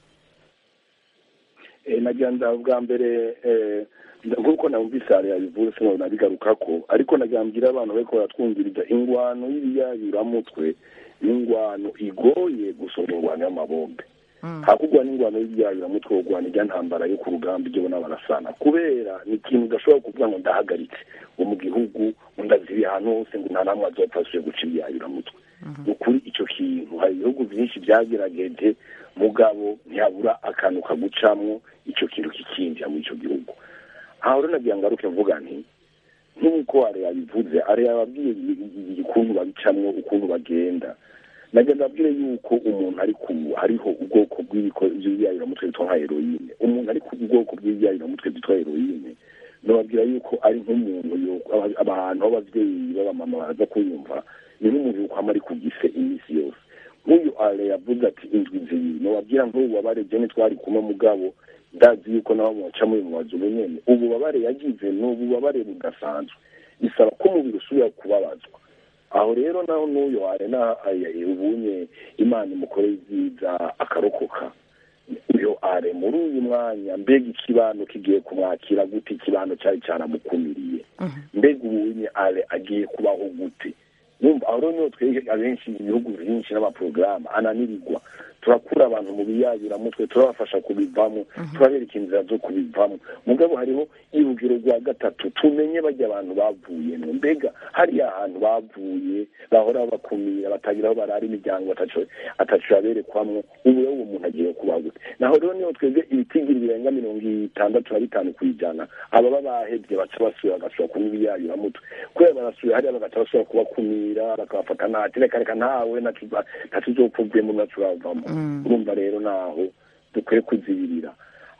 Speaker 4: Eh, nagira ngo bwa mbere eh, nk'uko namvise hari yabivuze sinabona nabigarukako ariko nagira mbwira abantu bariko baratwumviriza ingwano y'ibiyayuramutwe ingwano igoye gusoma ingwano y'amabombe hakugwa n'ingwano y'ibiyayuramutwe kugwana irya ntambara yo ku rugamba ibyo bona barasana kubera ni ikintu udashobora kuvuga ngo ndahagaritse ngo mu gihugu ngo ndaziri ahantu hose ngo nta namwe azopfa asubire guca ibiyayuramutwe ni ukuri icyo kintu hari ibihugu byinshi byagerageje mugabo ntihabura akantu kagucamwo icyo kintu kikinjira muri icyo gihugu aho rero nagira ngaruke mvuga nti nk'uko ari yabivuze ari yababwiye ukuntu babicamwo ukuntu bagenda nagira ndabwire yuko umuntu ari ku hariho ubwoko bw'ibiyayuramutwe bitwa nka heroine umuntu ari ku bwoko bw'ibiyayuramutwe byitwa heroine nababwira yuko ari nk'umuntu yo- aba- abantu b'ababyeyi b'abamama baraza kuyumva ni nk'umuntu yuko aba ari ku gise iminsi yose nk'uyu ale yavuze ati indwi zibiri nababwira nk'ubu babare jene twari kumwe mugabo ndazi yuko nabo mubaca muri mubazi nyene ububabare yagize ni ububabare budasanzwe bisaba ko umubiri usubira kubabazwa aho rero naho n'uyu arena ubunye imana imukoreye ibyiza akarokoka uyu are muri uyu mwanya mbega ikibano kigiye kumwakira gute ikibano cyari cyaramukumiriye mbega ubunye are agiye kubaho gute numva aho rero niho twege abenshi ibihugu byinshi n'amaporogaramu ananirirwa turakura abantu mu biyayuramutwe turabafasha kubivamo turabereka inzira zo kubivamo mugabo hariho irugero rwa gatatu tumenye bajya abantu bavuyemo mbega hariya ahantu bavuye bahora bakumira batagira aho barara imiryango atacu yaberekwamwo ubu rero uwo muntu agiye kubaho gute naho rero niho twebwe ibitigiri birenga mirongo itandatu na bitanu ku ijana ababa bahebye baca basubira bagasubira kunywa ibiyayuramutwe kubera barasubira hariya bagaca basubira kubakumira bakabafata nati reka reka ntawe natuzopfuvuyemo naturavamo urumva rero naho dukwiye kuzibirira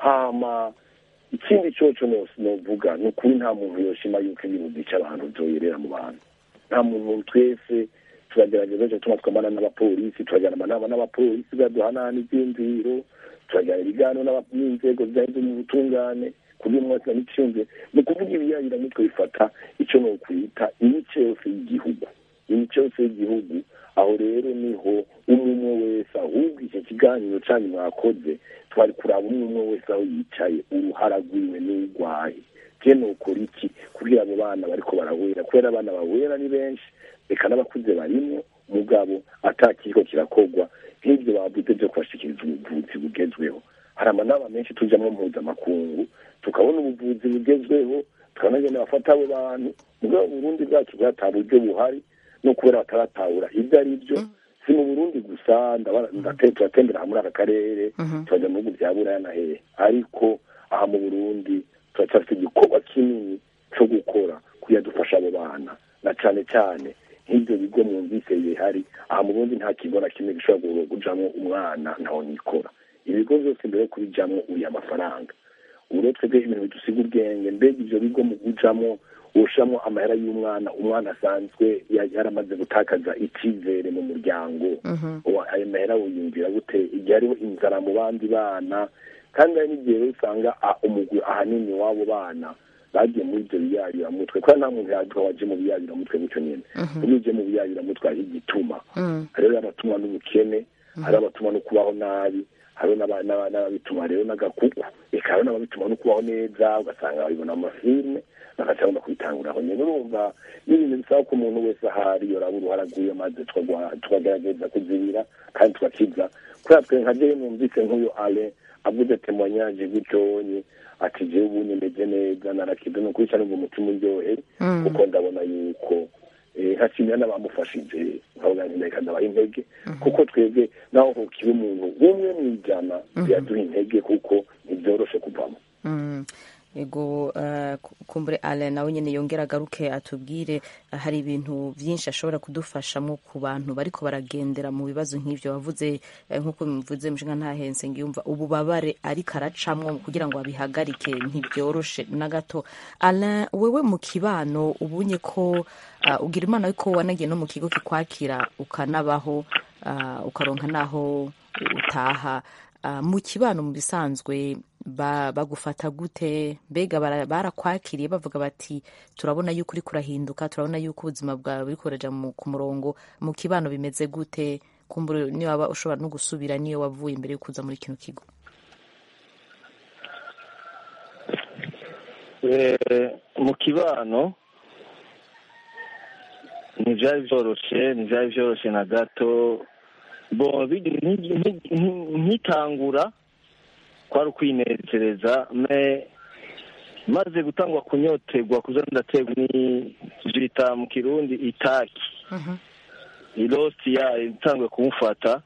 Speaker 4: hama ikindi coco nose novuga ni ukuri nta muntu yoshima yuko ibintu byica abantu vyoyerera mu bantu nta muntu twese turagerageza co tuma twamana n'abapolisi turajyana amanama n'abapolisi baduhanana ivyiyumviro turajyana ibiganiro n'inzego zijanye zo mu butungane kugira umwaka n'iciyumviro ni ukuvuga ibiyayiramitwe bifata ico nokwita imice yose y'igihugu imico yose y'igihugu aho rero niho umwe wese ahubwo icyo kiganiro cyanyu mwakoze twari kuraba umwe umwe wese aho yicaye uruhara rwiwe n'urwaye je nokora iki kugira abo bana bariko barawera kubera abana bawera ni benshi reka n'abakuze barimwo mugabo atakiriko kirakorwa nk'ibyo bavuze byo kubashikiriza ubuvuzi bugezweho hari amanama menshi tujamwo mpuzamakungu tukabona ubuvuzi bugezweho tukabona ngene bafata abo bantu mugabo uburundi bwacu bwata buryo buhari no kubera bataratahura ibyo ari byo si mu burundi gusa turatembera muri aka karere turajya mu bihugu bya buraya na hehe ariko aha mu burundi turacyafite igikorwa kinini cyo gukora kugira dufashe abo bana na cyane cyane nk'ibyo bigo mwumvise bihari aha mu burundi nta kigo na kimwe gishobora kujamo umwana ntaho nikora ibigo byose mbere yo kubijamo uriya amafaranga ubu rero twebwe ibintu bidusiga ubwenge mbega ibyo bigo mu kujamo ushamo amahera y'umwana umwana asanzwe yaramaze gutakaza icyizere mu muryango ayo mahera wiyumvira gute igihe hariho inzara mu bandi bana kandi hari n'igihe rero usanga umugwi ahanini w'abo bana bagiye muri ibyo biyayuramutwe kubera nta muntu yaduha waje mu biyayuramutwe gutyo nyine iyo uje mu biyayuramutwe hariho igituma hariho abatumwa n'ubukene hariho abatumwa no kubaho nabi hariho n'ababituma rero n'agakuku reka hariho n'ababituma no kubaho neza ugasanga babibona mu mafilime bagaca bagomba kubitanguraho nyine urumva n'ibintu bisaba ko umuntu wese ahari yoraba uruhara rw'iyo maze tukagerageza kuzibira kandi tugakiza kubera twe nka jewe numvise nk'uyu ale avuze temoignage gutyonye ati jewe ubu nimeze neza narakize ni ukuri cyane ngo umutima uryohe kuko ndabona yuko nkashimira n'abamufashije nkavuga nti reka ndabaha intege kuko twebwe naho hokiba umuntu umwe mu ijana biraduha intege kuko ntibyoroshe kuvamo
Speaker 1: ego uh, kumbure ale nawe nyene yongera agaruke atubwire uh, hari ibintu vyinshi ashobora kudufashamo ku bantu bariko baragendera mu bibazo nk'ivyo wavuze uh, nk'uko bimuvuze mushinga ntahense ngiyumva ububabare ariko aracamwo kugira ngo abihagarike ntibyoroshe na gato alain wewe mu kibano ubunye ko uh, ugira imana yuko wanagiye no mu kigo kikwakira ukanabaho uh, ukaronka naho utaha uh, mu kibano mu bisanzwe bagufata gute mbega barakwakiriye bavuga bati turabona yuko uri kurahinduka turabona yuko ubuzima bwawe buri kuraja ku murongo mu kibano bimeze gute kumbura niyo waba ushobora no gusubira niyo wavuye imbere yo kuza muri kino kigo
Speaker 8: mu kibano ntibyari byoroshe ntibyari byoroshe na gato nkitangura kwari ukwinezereza maze gutangwa kunyoterwa kuza ndaterwa ni bita mu kirundi itaki irosi ya itangwe kumufata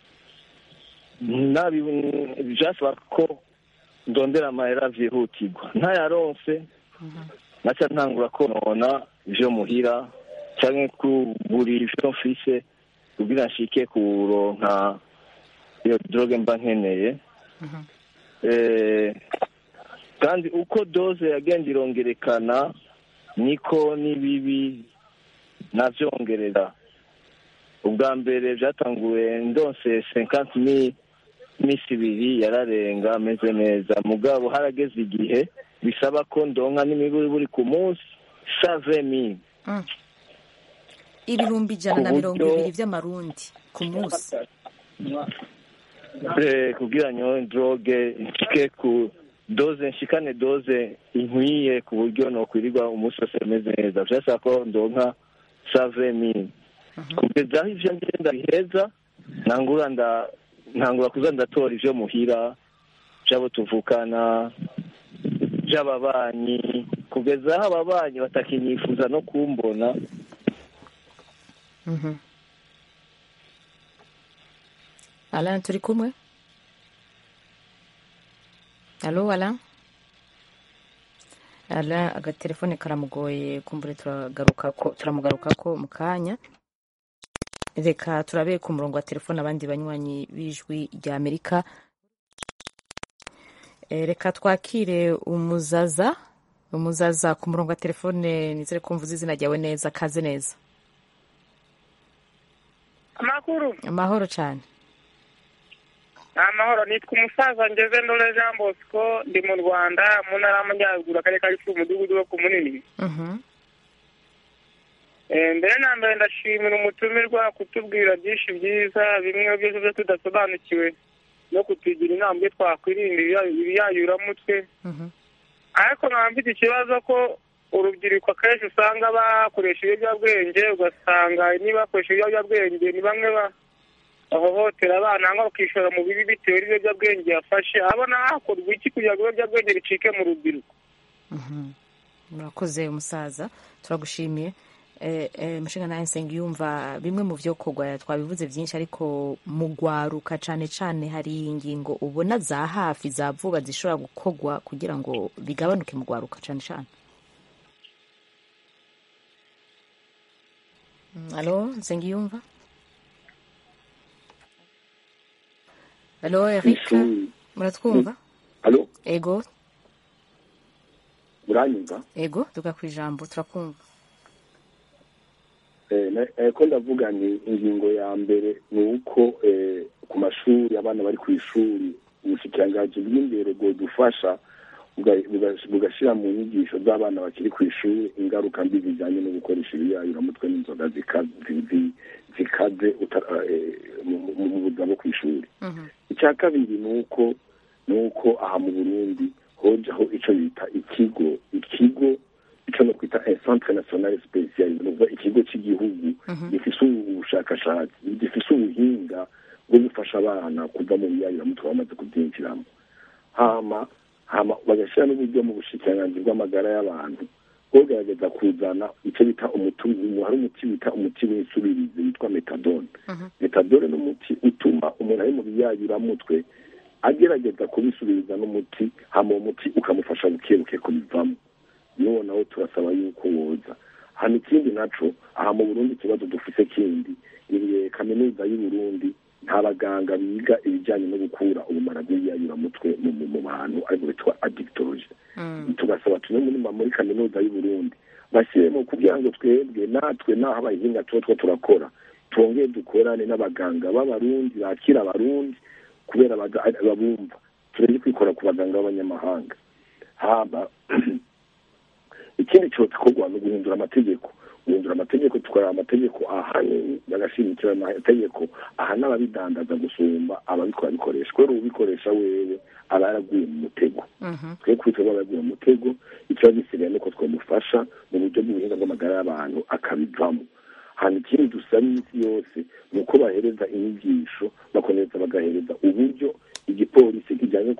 Speaker 8: byasaba ko ndondera amahera byihutirwa ntayaronse naca ntangura konona ibyo muhira cyangwa kugurira ibyo mfise kugira nshike kuronka iyo droge mba nkeneye kandi uko doze yagenda irongerekana niko n'ibibi nabyongerera ubwa mbere byatanguye ndonse senkanti minsi ibiri yararenga ameze neza mugabo harageze igihe bisaba ko ndonka n'imiburi buri ku munsi save mili
Speaker 1: ibihumbi ijana na mirongo ibiri by'amarundi ku munsi
Speaker 8: kugira ngo droge nshike ku doze nshikane doze inkwiye ku buryo nokwirirwa umunsi wose ameze neza byasaba ko ndonka save mili kugeza aho ivyo ngenda biheza ntangura nda ntangura kuza ndatora ivyo muhira vy'abo tuvukana vy'ababanyi kugeza aho ababanyi batakinyifuza no kumbona
Speaker 1: Alain turi kumwe alo Alain Alain agatelefone karamugoye kumbure turagaruka ko turamugaruka ko mu kanya reka turabe ku murongo wa telefone abandi banywanyi b'ijwi rya amerika reka twakire umuzaza umuzaza ku murongo wa telefone nizere ko mvuze izina ryawe neza kaze neza
Speaker 10: amakuru
Speaker 1: amahoro cyane
Speaker 10: amahoro nitwa umusaza ngeze ndore jean bosco ndi mu rwanda mu ntara y'amajyaruguru akarere ka gicumbi umudugudu wo ku munini mbere na mbere ndashimira umutumirwa kutubwira byinshi byiza bimwe byose byo tudasobanukiwe no kutugira inama byo twakwirinda ibiyayuramutwe ariko nkaba mfite ikibazo ko urubyiruko akenshi usanga bakoresha ibiyobyabwenge ugasanga niba bakoresha ibiyobyabwenge ni bamwe bahohotera abana cyangwa bakishora mu bibi bitewe n'ibiyobyabwenge yafashe abona hakorwa iki kugira ngo ibiyobyabwenge bicike mu rubyiruko
Speaker 1: murakoze umusaza turagushimiye mushinga nawe yumva bimwe mu byo kogwa twabivuze byinshi ariko mu gwaruka cyane cyane hari ingingo ubona za hafi za vuba zishobora gukogwa kugira ngo bigabanuke mu gwaruka cyane cyane alo nsengiyumva alo erika muratwumva
Speaker 4: alo
Speaker 1: ego
Speaker 4: uranyumva
Speaker 1: ego tuga ku ijambo turakumva
Speaker 4: ko ndavuga ni ingingo ya mbere ni uko ku mashuri abana bari ku ishuri ubushikiranganji bw'imbere bwodufasha bugashyira mu nyigisho z'abana bakiri ku ishuri ingaruka mbi zijyanye no gukoresha ibiyayuramutwe n'inzoga zikaze mu buzima bwo ku ishuri icya kabiri ni uko ni uko aha mu burundi hojaho icyo bita ikigo ikigo icyo no kwita centre national special ni ukuvuga ikigo cy'igihugu gifise ubushakashatsi gifise ubuhinga bwo gufasha abana kuva mu biyayuramutwe bamaze kubyinjiramo hama hama bagashyira n'uburyo mu bushikiranganji bw'amagara y'abantu bwogerageza kuzana icyo bita umuti hari umuti bita umuti w'isubirizi witwa metadone metadone ni umuti utuma umuntu ari mu biyayuramutwe agerageza kubisubiriza n'umuti hama uwo muti ukamufasha bukebuke kubivamo niwo nawo turasaba yuko woza hano ikindi naco aha mu burundi ikibazo dufise kindi iriye kaminuza y'u Burundi nta baganga biga ibijyanye no gukura ubumara bw'ibiyayuramutwe mu mu bantu ariko bitwa addictology tugasaba tumwe muri muri kaminuza y'u Burundi bashyiremo kugira ngo twebwe natwe naho abahinga tuba two turakora twongere dukorane n'abaganga b'abarundi bakira abarundi kubera babumva turebe kwikora ku baganga b'abanyamahanga haba ikindi cyokorwa ni uguhindura amategeko guhindura amategeko tukora amategeko ahanini bagashimikira amategeko ahana ababidandaza gusumba ababikora bikoresha kubera ubikoresha wewe aba yaraguye mu mutego twe kwitwa aba yaraguye mu mutego ikibazo gisigaye nuko twamufasha mu buryo bw'ubuhinga bw'amagara y'abantu akabivamo hano ikindi dusaba iminsi yose ni uko bahereza inyigisho bakomereza bagahereza uburyo igipolisi kijyanye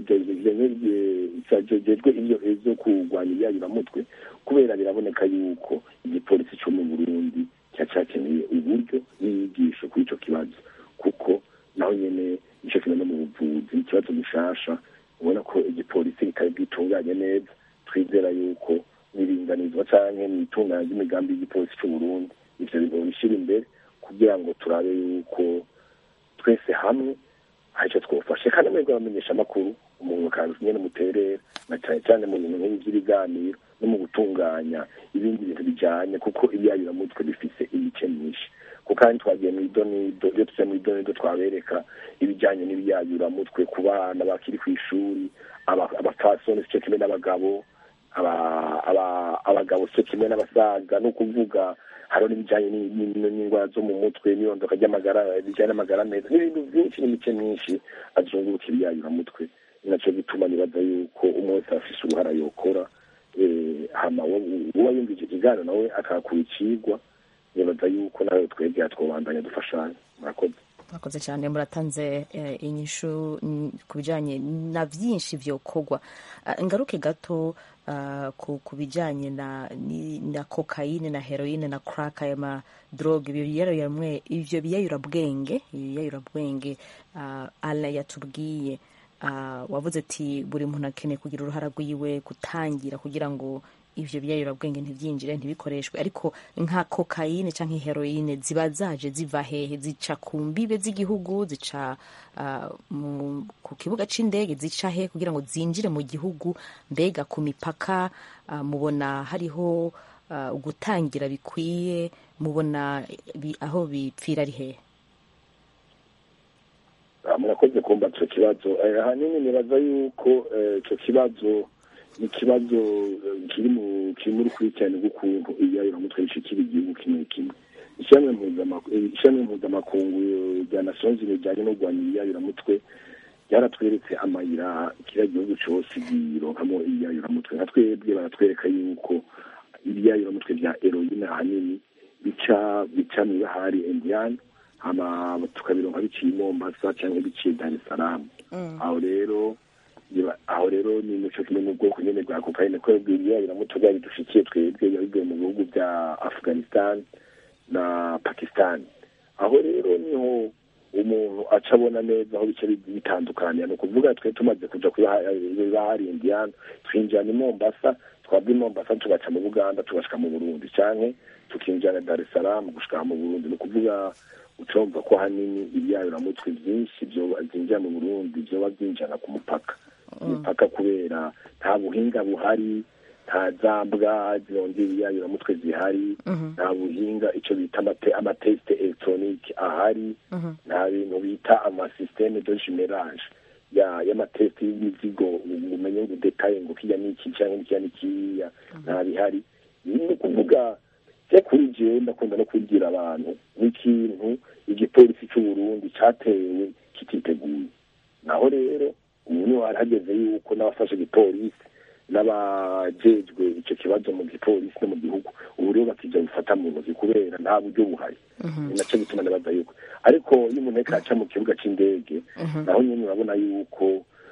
Speaker 4: kijejwe ibyo zo kurwanya ibyayuramutwe kubera biraboneka yuko igipolisi cyo mu burundi cyacakeneye uburyo n'inyigisho kuri icyo kibazo kuko naho nyine icyo kimwe no mu buvuzi ikibazo gishasha ubona ko igipolisi kitari bwitunganye neza twizera yuko n'iringanizwa cyangwa mu itunganya ry'imigambi y'igipolisi cy'u burundi ibyo bintu bishyira imbere kugira ngo turabe yuko twese hamwe hari icyo twufashe kandi mwebwe abamenyesha amakuru umuntu akaza nyine muterera na cyane cyane mu bintu nk'ibi by'ibiganiro no mu gutunganya ibindi bintu bijyanye kuko ibyayuramutwe bifise imice myinshi kuko kandi twagiye mu idonido iyo tujya mu idonido twabereka ibijyanye n'ibyayuramutwe ku bana bakiri ku ishuri abapfasoni cyo kimwe n'abagabo abagabo cyo kimwe n'abasaga ni ukuvuga hariho n'ibijyanye n'indwara zo mu mutwe n'irondoka ry'amagara bijyanye n'amagara meza n'ibintu byinshi n'imice myinshi azunguruka ibyayuramutwe ni nacyo gituma nibaza yuko umwe wese afise uruhara yokora hama uba yumva icyo kiganiro nawe akahakura icigwa nibaza yuko nawe twebwe twobandanya dufashanya murakoze
Speaker 1: murakoze cyane muratanze inyishu ku bijyanye na byinshi byokorwa ngaruke gato ku bijyanye na kokayine na heroine na crack aya madroge ibyo biyayurabwenge ibiyayurabwenge ala yatubwiye wavuze ati buri muntu akeneye kugira uruhara rwiwe gutangira kugira ngo ibyo biyayurabwenge ntibyinjire ntibikoreshwe ariko nka kokayine cyangwa heroine ziba zaje ziva hehe zica ku mbibe z'igihugu zica ku kibuga cy'indege zica he kugira ngo zinjire mu gihugu mbega ku mipaka mubona hariho gutangira bikwiye mubona aho bipfira ari hehe
Speaker 4: murakoze kumva icyo kibazo ahanini nibaza yuko icyo kibazo ni ikibazo kiri mu kiri muri kurikirane rw'ukuntu ibiyayuramutwe bishikira igihugu kimwe kimwe ishami mpuzamakungu rya nasonzi rijyanye no kurwanya ibiyayuramutwe ryaratweretse amayira kiriya gihugu cyose gironkamo ibiyayuramutwe nka twebwe baratwereka yuko ibiyayuramutwe bya eroyine ahanini bica bica mu ibahari indiyani hama tukabironka biciye i mombasa cyangwa biciye dar es salaam aho rero aho rero ni muco kimwe mu bwoko nyine bwa kokayine ko ibiyayuramutwe byari dushikiye twebwe bivuye mu bihugu bya afghanistan na pakistan aho rero niho umuntu aca abona neza aho bice bitandukaniye ni ukuvuga twe tumaze kuja kubahari indiyani twinjira i mombasa twava i mombasa tugaca mu buganda tugashika mu burundi canke tukinjira dar es salaam gushika mu burundi ni ukuvuga ucumva ko hanini ibyayuramutwe byinshi byinjira mu burundi vyoba byinjana ku mupaka imipaka kubera nta buhinga buhari nta zambwa zirondera ibiyayuramutwe zihari nta buhinga icyo bita amatesite elegitoronike ahari nta bintu bita amasisiteme de jimerage y'amatesite y'imizigo umenye ngo detaye ngo kijya n'iki cyangwa n'ikijya n'ikiriya nta bihari ni ukuvuga se kuri jewe ndakunda no kubwira abantu n'ikintu igipolisi cy'u Burundi cyatewe kititeguye naho rero ubu niho hari hageze yuko n'abafashe igipolisi n'abajejwe icyo kibazo mu gipolisi no mu gihugu ubu rero bakija bifata mu ntoki kubera nta buryo buhari ni nacyo bituma ndabaza yuko ariko iyo umuntu ariko aca mu kibuga c'indege naho nyine urabona yuko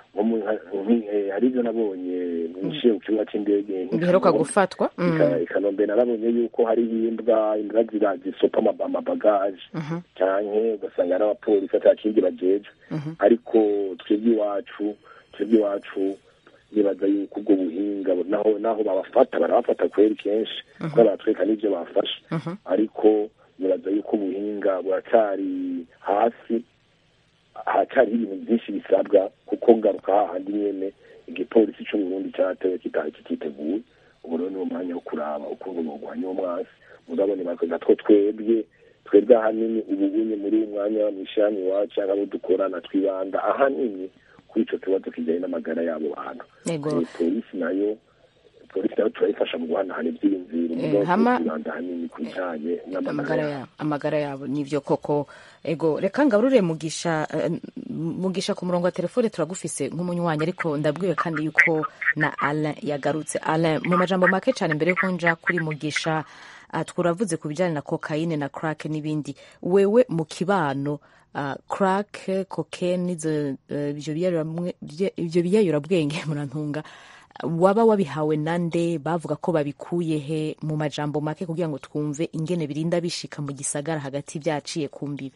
Speaker 4: nko mu- nki- eh, hari ibyo nabonye nishiye ku kibuga cy'indege nk'i
Speaker 1: biheruka
Speaker 4: Kanombe.
Speaker 1: gufatwa Mm.
Speaker 4: Ika- i kanombe narabonye yuko hari imbwa imbwa zira zisopa ama- amabagaje
Speaker 1: Mhm.
Speaker 4: canke ugasanga ari abapolisi ata kindi bajejwe
Speaker 1: Mhm.
Speaker 4: ariko twebwe iwacu twebwe iwacu nibaza yuko ubwo buhinga naho naho babafata barabafata kweri kenshi
Speaker 1: Mhm.
Speaker 4: kuko baratwereka n'ivyo bafashe
Speaker 1: Mhm.
Speaker 4: ariko nibaza yuko ubuhinga buracyari hasi haracyariho ibintu byinshi bisabwa kuko ngaruka hahandi nyene igipolisi c'uburundi cyatewe kitaye kititeguye ubu rero niwo mwanya wo kuraba ukuntu bogwanya uwo mwasi murabona bakoza two twebwe twebwe ahanini ubu bunye muri uyu mwanya mw'ishami iwacu cyangwa abo dukorana twibanda ahanini kuri ico kibazo kijanye n'amagara y'abo bantu
Speaker 1: Yego.
Speaker 4: Eh, polisi nayo polisi nayo turayifasha mu guhanahana ivyiyumviro
Speaker 1: Eh,
Speaker 4: mugabo
Speaker 1: hama-
Speaker 4: twibanda ahanini ku bijanye n'amagara
Speaker 1: amagara
Speaker 4: yabo
Speaker 1: yabo amagara yabo nivyo koko ego reka ngaburure mugisha eh, mugisha ku murongo wa telefone turagufise nk'umunywanyi ariko ndabwiwe kandi yuko na Alain yagarutse Alain mu majambo make cyane mbere yuko nja kuri mugisha uh, twuravuze ku bijyanye na kokayine na crack n'ibindi wewe mu kibano uh, crack cocaine nizo uh, ivyo biyayuramwe- bye- ivyo biyayurabwenge murantunga waba wabihawe nande bavuga ko babikuye he mu majambo make kugira ngo twumve ingene birinda bishika mu gisagara hagati byaciye ku mbibe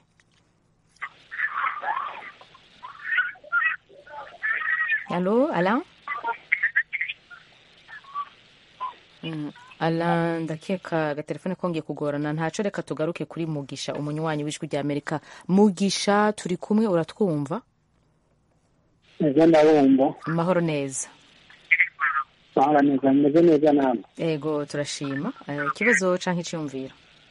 Speaker 1: Allô, Alain Mm, Alain ndakeka agatelefone kongeye kugorana ntaco reka tugaruke kuri Mugisha umunywanyi w'ijwi rya Amerika Mugisha turi kumwe uratwumva
Speaker 11: neza ndabumva
Speaker 1: amahoro neza
Speaker 11: bahora neza meze neza namwe
Speaker 1: ego turashima Eh, ikibazo canke iciyumviro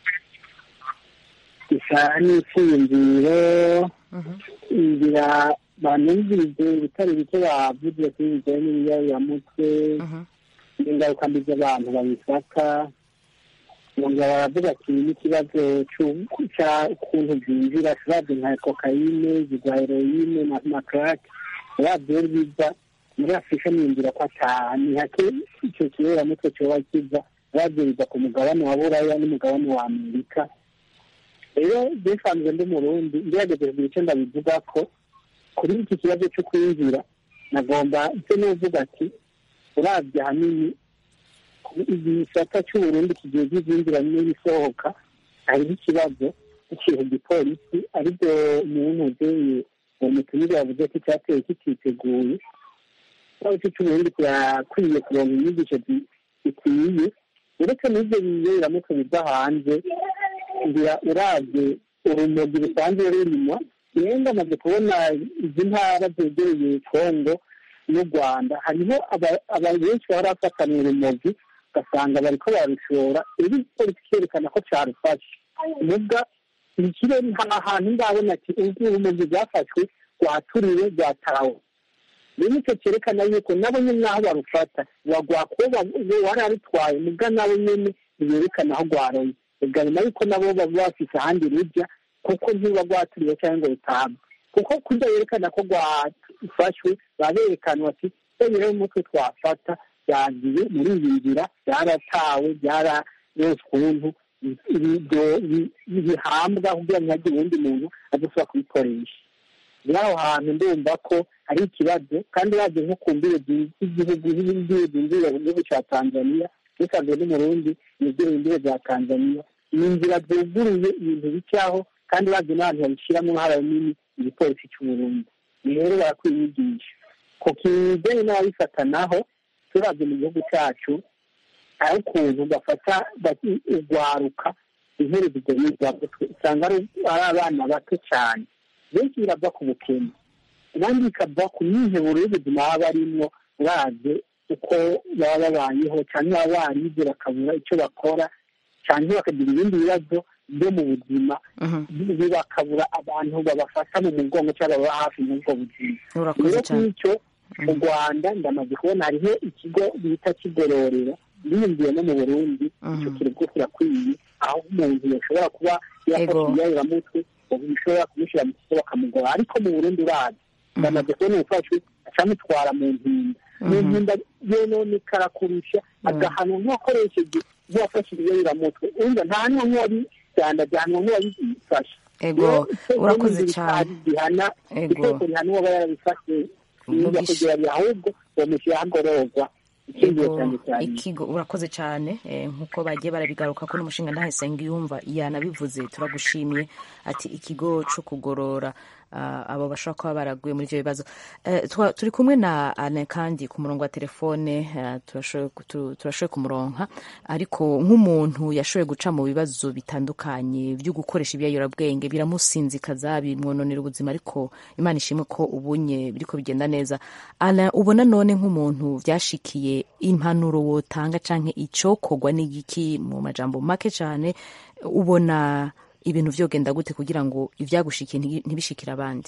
Speaker 11: isa n'icyiyumviro ngira banumvirize ibitari bike bavuze kuri bijyanye n'ibiyabiramutwe n'ingaruka mbi z'abantu babifata bongera baravuga ati n'ikibazo cy'ukuntu byinjira turabye nka kokayine zigwa heroyine na na karake urabye iyo biza muri afurika niyumvira ko ataha ni hake icyo kiberamutwe cyoba kiza urabye biza ku mugabane wa buraya n'umugabane wa amerika rero bisanzwe ndi murundi ngerageje kugira icyo ndabivuga ko kuri iki kibazo cyo kwinjira nagomba icyo nuvuga ati urabye ahanini igisata cy'uburundi kigiye kizinjira n'ibisohoka hariho ikibazo cy'ikintu gipolisi aribyo umuntu uzeye uwo mutumire yavuze ko icyateye kititeguye ikibazo cy'uburundi kirakwiye kuronka inyigisho zikwiye uretse n'ibyo biyeramutwe biva hanze ngira urabye urumogi rusanzwe rurimo yenda amaze kubona izi ntara zegereye kongo n'u rwanda hariho abantu benshi bahora bafatana urumogi ugasanga bariko barushora rero igipolisi cyerekana ko carufashe nubwa ikire nta hantu ndabona ati ubu urumogi rwafashwe rwaturiwe rwatawe rero icyo cyerekana yuko nabo nyine naho barufata rwagwakuba wari arutwaye mubwa nabo nyine ntiberekana aho rwaroye bigaragara yuko nabo baba bafise ahandi rujya kuko ntiba rwaturiwe cyangwa ngo rutabwe kuko kurya yerekana ko rwafashwe baba berekana bati rero umutwe twafata byagiye muri iyi nzira byaratawe byararose ukuntu bihambwa kugira ngo ntihagire uwundi muntu adashobora kubikoresha rero aho hantu ndumva ko ari ikibazo kandi bazi nko ku mbibe z'igihugu nk'imbibe zinjira mu gihugu cya tanzania bisanzwe n'umurundi yegereye imbibe za tanzania ni inzira zuguruye ibintu bicaho kandi bazi n'abantu babishyiramo nk'ahara nini igipolisi cy'uburundi rero barakwiye inyigisho ku kijyanye n'ababifata naho turabye mu gihugu cyacu hari ukuntu bafata urwaruka iherezo ry'ibyo usanga ari abana bato cyane benshi birava ku bukene abandi bikava ku myiheburo y'ubuzima baba barimo uraze uko baba babayeho cyangwa baba barize bakabura icyo bakora cyangwa bakagira ibindi bibazo byo mu buzima bakabura abantu babafata mu mugongo cyangwa baba hafi muri ubwo buzima rero nk'icyo mu rwanda ndamaze kubona hariho ikigo bita kigororera biyumviye no mu burundi icyo kigo kirakwiye aho umuntu yashobora kuba yafashe iyayiramutwe bishobora kumushyira mu kigo bakamugora ariko mu burundi urazi ndamaze kubona umufashwe acamutwara mu mpinda mu mpinda yonone karakurusha agahanwa nk'uwakoresheje nk'uwafashe iyayiramutwe urumva nta n'umwe wabicyanda byahanwa nk'uwabifashe
Speaker 1: ego urakoze cyane
Speaker 11: rihana itegeko rihana uwaba yarabifashe bijya kugeranya ahubwo bomushyira hagororwa icyizere
Speaker 1: Yego,
Speaker 11: cyane cyane
Speaker 1: ikigo urakoze cyane eh, nk'uko bagiye barabigaruka kuri umushinga ndahesenga yumva yanabivuze turagushimiye ati ikigo cyo kugorora ah, abo bashobora kuba baraguye muri ibyo bibazo Eh, twa- turi kumwe na ane kandi ku murongo wa telefone eh, turashoboye ku- tu- turashoboye kumuronka ariko nk'umuntu yashoboye guca mu bibazo bitandukanye byo gukoresha ibiyobyabwenge biramusinzikaza bimwononera ubuzima ariko imana ishimwe ko ubunye biriko bigenda neza Alain, ubona none nk'umuntu byashikiye impanuro wotanga canke icokorwa n'igiki mu majambo make cane ubona ibintu vyogenda gute kugira ngo ivyagushikiye ntibi- ntibishikire abandi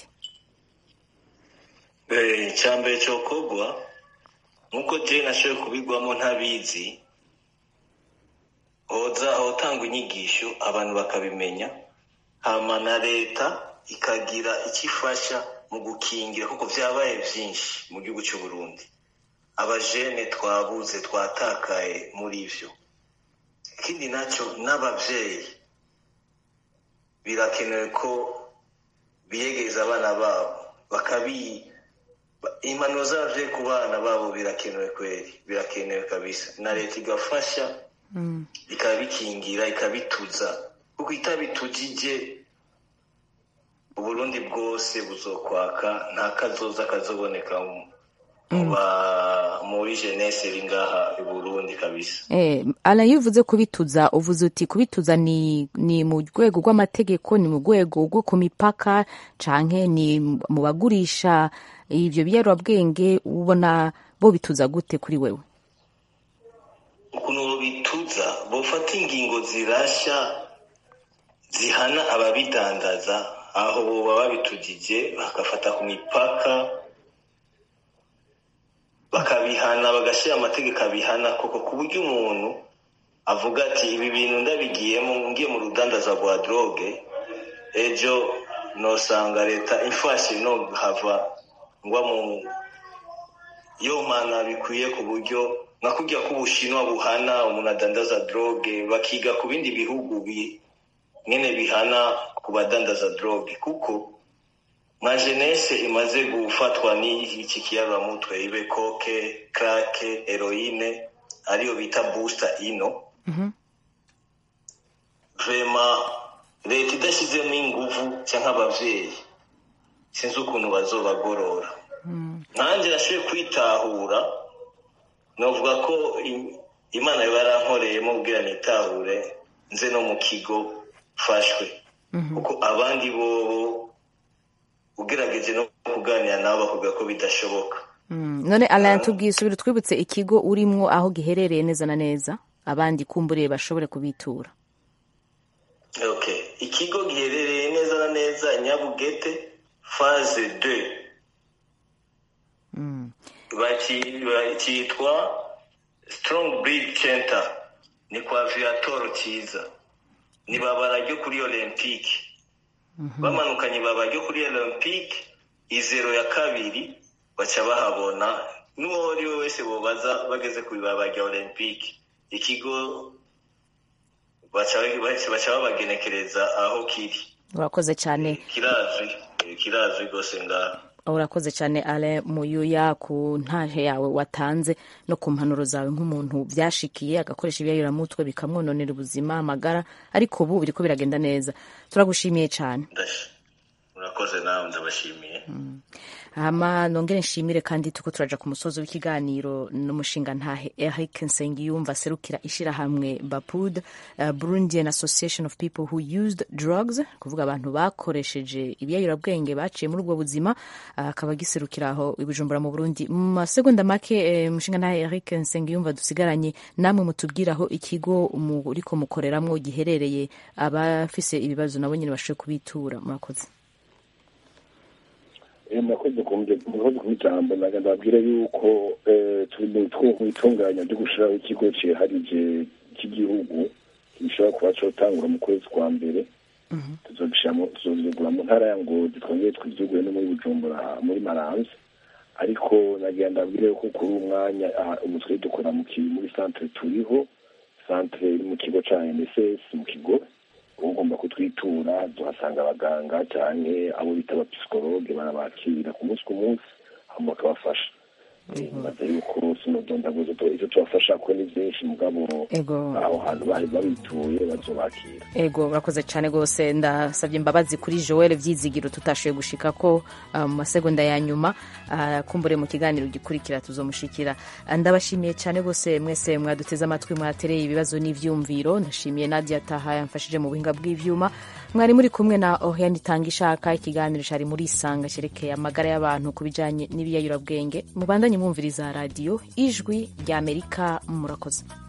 Speaker 12: icyambere cyokorwa nk'uko jay nashoboye kubigwamo ntabizi hoza hotangwa inyigisho abantu bakabimenya hama na leta ikagira icyo ifasha mu gukingira kuko byabaye byinshi mu gihugu cy'u Burundi abajene twabuze twatakaye muri ivyo ikindi nacyo n'abavyeyi birakenewe ko biyegereza abana babo bakabi impanuro z'abavyeyi ku bana babo birakenewe kweri birakenewe kabisa na leta igafasha ikabikingira ikabituza kuko itabitujije uburundi bwose buzokwaka nta kazoza kazoboneka mu- mu ba- muri jeunesse iri ngaha i burundi kabisa
Speaker 1: Eh, Alain iyo uvuze kubituza uvuze uti kubituza ni, ni mu rwego rw'amategeko ni mu rwego rwo ku mipaka canke ni mu bagurisha ivyo biyobyabwenge ubona bo bituza gute kuri wewe
Speaker 12: ukuntu bituza bofata ingingo zirasha zihana ababidandaza aho boba babitujije bakafata ku mipaka bakabihana bagashyira amategeko abihana koko ku buryo umuntu avuga ati ibi bintu ndabigiyemo ngiye mu rudandaza rwa droge ejo nosanga leta imfashe no hava ngwa mu yo mana bikwiye ku buryo nka kurya k'ubushinwa buhana umuntu adandaza droge bakiga ku bindi bihugu bi nyene bihana ku badandaza droge kuko nka jeunesse imaze gufatwa n'iki kiyaramutwe ibe koke krake heroine ariyo bita booster ino vrema leta idashyizemo inguvu cyangwa abavyeyi sinzi ukuntu bazobagorora nanjye nashoboye kwitahura novuga ko im- imana yarankoreyemo ubwira nitahure nze no mu kigo fashwe kuko abandi bobo ugerageje no kuganira nabo bakubwira ko bidashoboka
Speaker 1: Mm, none Alain tubwiye subira twibutse ikigo urimwo aho giherereye neza na neza abandi kumburiye bashobore kubitura
Speaker 12: okay ikigo giherereye neza na neza nyabugete phase 2 Baci- bakitwa strong breed center ni kwa viator cyiza ni babara ryo kuri olympique bamanukanye ibaba ryo kuri olympique izero ya kabiri baca bahabona n'uwo ari we wese bobaza bageze ku ibaba rya olympique ikigo baca baca babagenekereza aho kiri
Speaker 1: urakoze cyane
Speaker 12: kirazwi eh, kirazwi rwose ngaha
Speaker 1: urakoze cyane ale muyuya ku ntahe yawe watanze no ku mpanuro zawe nk'umuntu byashikiye agakoresha ibiyayuramutwe bikamwononera ubuzima amagara ariko ubu biriko biragenda neza turagushimiye cyane
Speaker 12: murakoze nawe ndabashimiye
Speaker 1: hama nongere nshimire kandi tuko turaja ku musozi w'ikiganiro n'umushinga ntahe Eric Nsengiyumva aserukira ishirahamwe Bapud uh, Burundian Association of People who used drugs kuvuga abantu bakoresheje ibiyayurabwenge baciye muri ubwo buzima uh, akaba agiserukira aho i Bujumbura mu Burundi mu masegonda make eh, umushinga ntahe Eric Nsengiyumva dusigaranye namwe mutubwira aho ikigo muriko mukoreramwo giherereye abafise ibibazo nabo nyene bashoboye kubitura murakoze
Speaker 4: murakoze murakoze ku ijambo naga ndababwira yuko eh, turi mu two- mu itunganya ryo gushiraho ikigo ciharije cy'igihugu gishobora kuba cotangura mu kwezi kwa mbere tuzogishiramo tuzogura mu ntara ya ngozi twongere twivyugure no muri bujumbura muri maramvya ariko nagira ndabwire yuko kuri uwo mwanya aha, ubu twari dukora mu ki- muri centre turiho centre iri mu kigo ca nss mu kigo ugomba kutwitura tuhasanga abaganga cyane abo bita abapsikologe barabakira ku munsi ku munsi hama bakabafasha maze yuko sinodondaguza ivyo tubafasha ko ni vyinshi mugabo
Speaker 1: Ego.
Speaker 4: aho hantu bari babituye bazobakira
Speaker 1: ego urakoze cyane rwose ndasabye imbabazi kuri joel vyizigiro tutashoboye gushika ko ah, mu masegonda ya nyuma ah, kumbure mu kiganiro gikurikira tuzomushikira Ah, ndabashimiye cyane rwose mwese mwaduteze amatwi mwatereye ibibazo n'ivyumviro ndashimiye nadia taha yamfashije mu buhinga bw'ivyuma mwari muri kumwe na oriane itanga ishaka ikiganiro cari muri isanga cerekeye amagara y'abantu ku bijanye n'ibiyayurabwenge mubandanye mwumviriza radiyo ijwi ry'amerika murakoze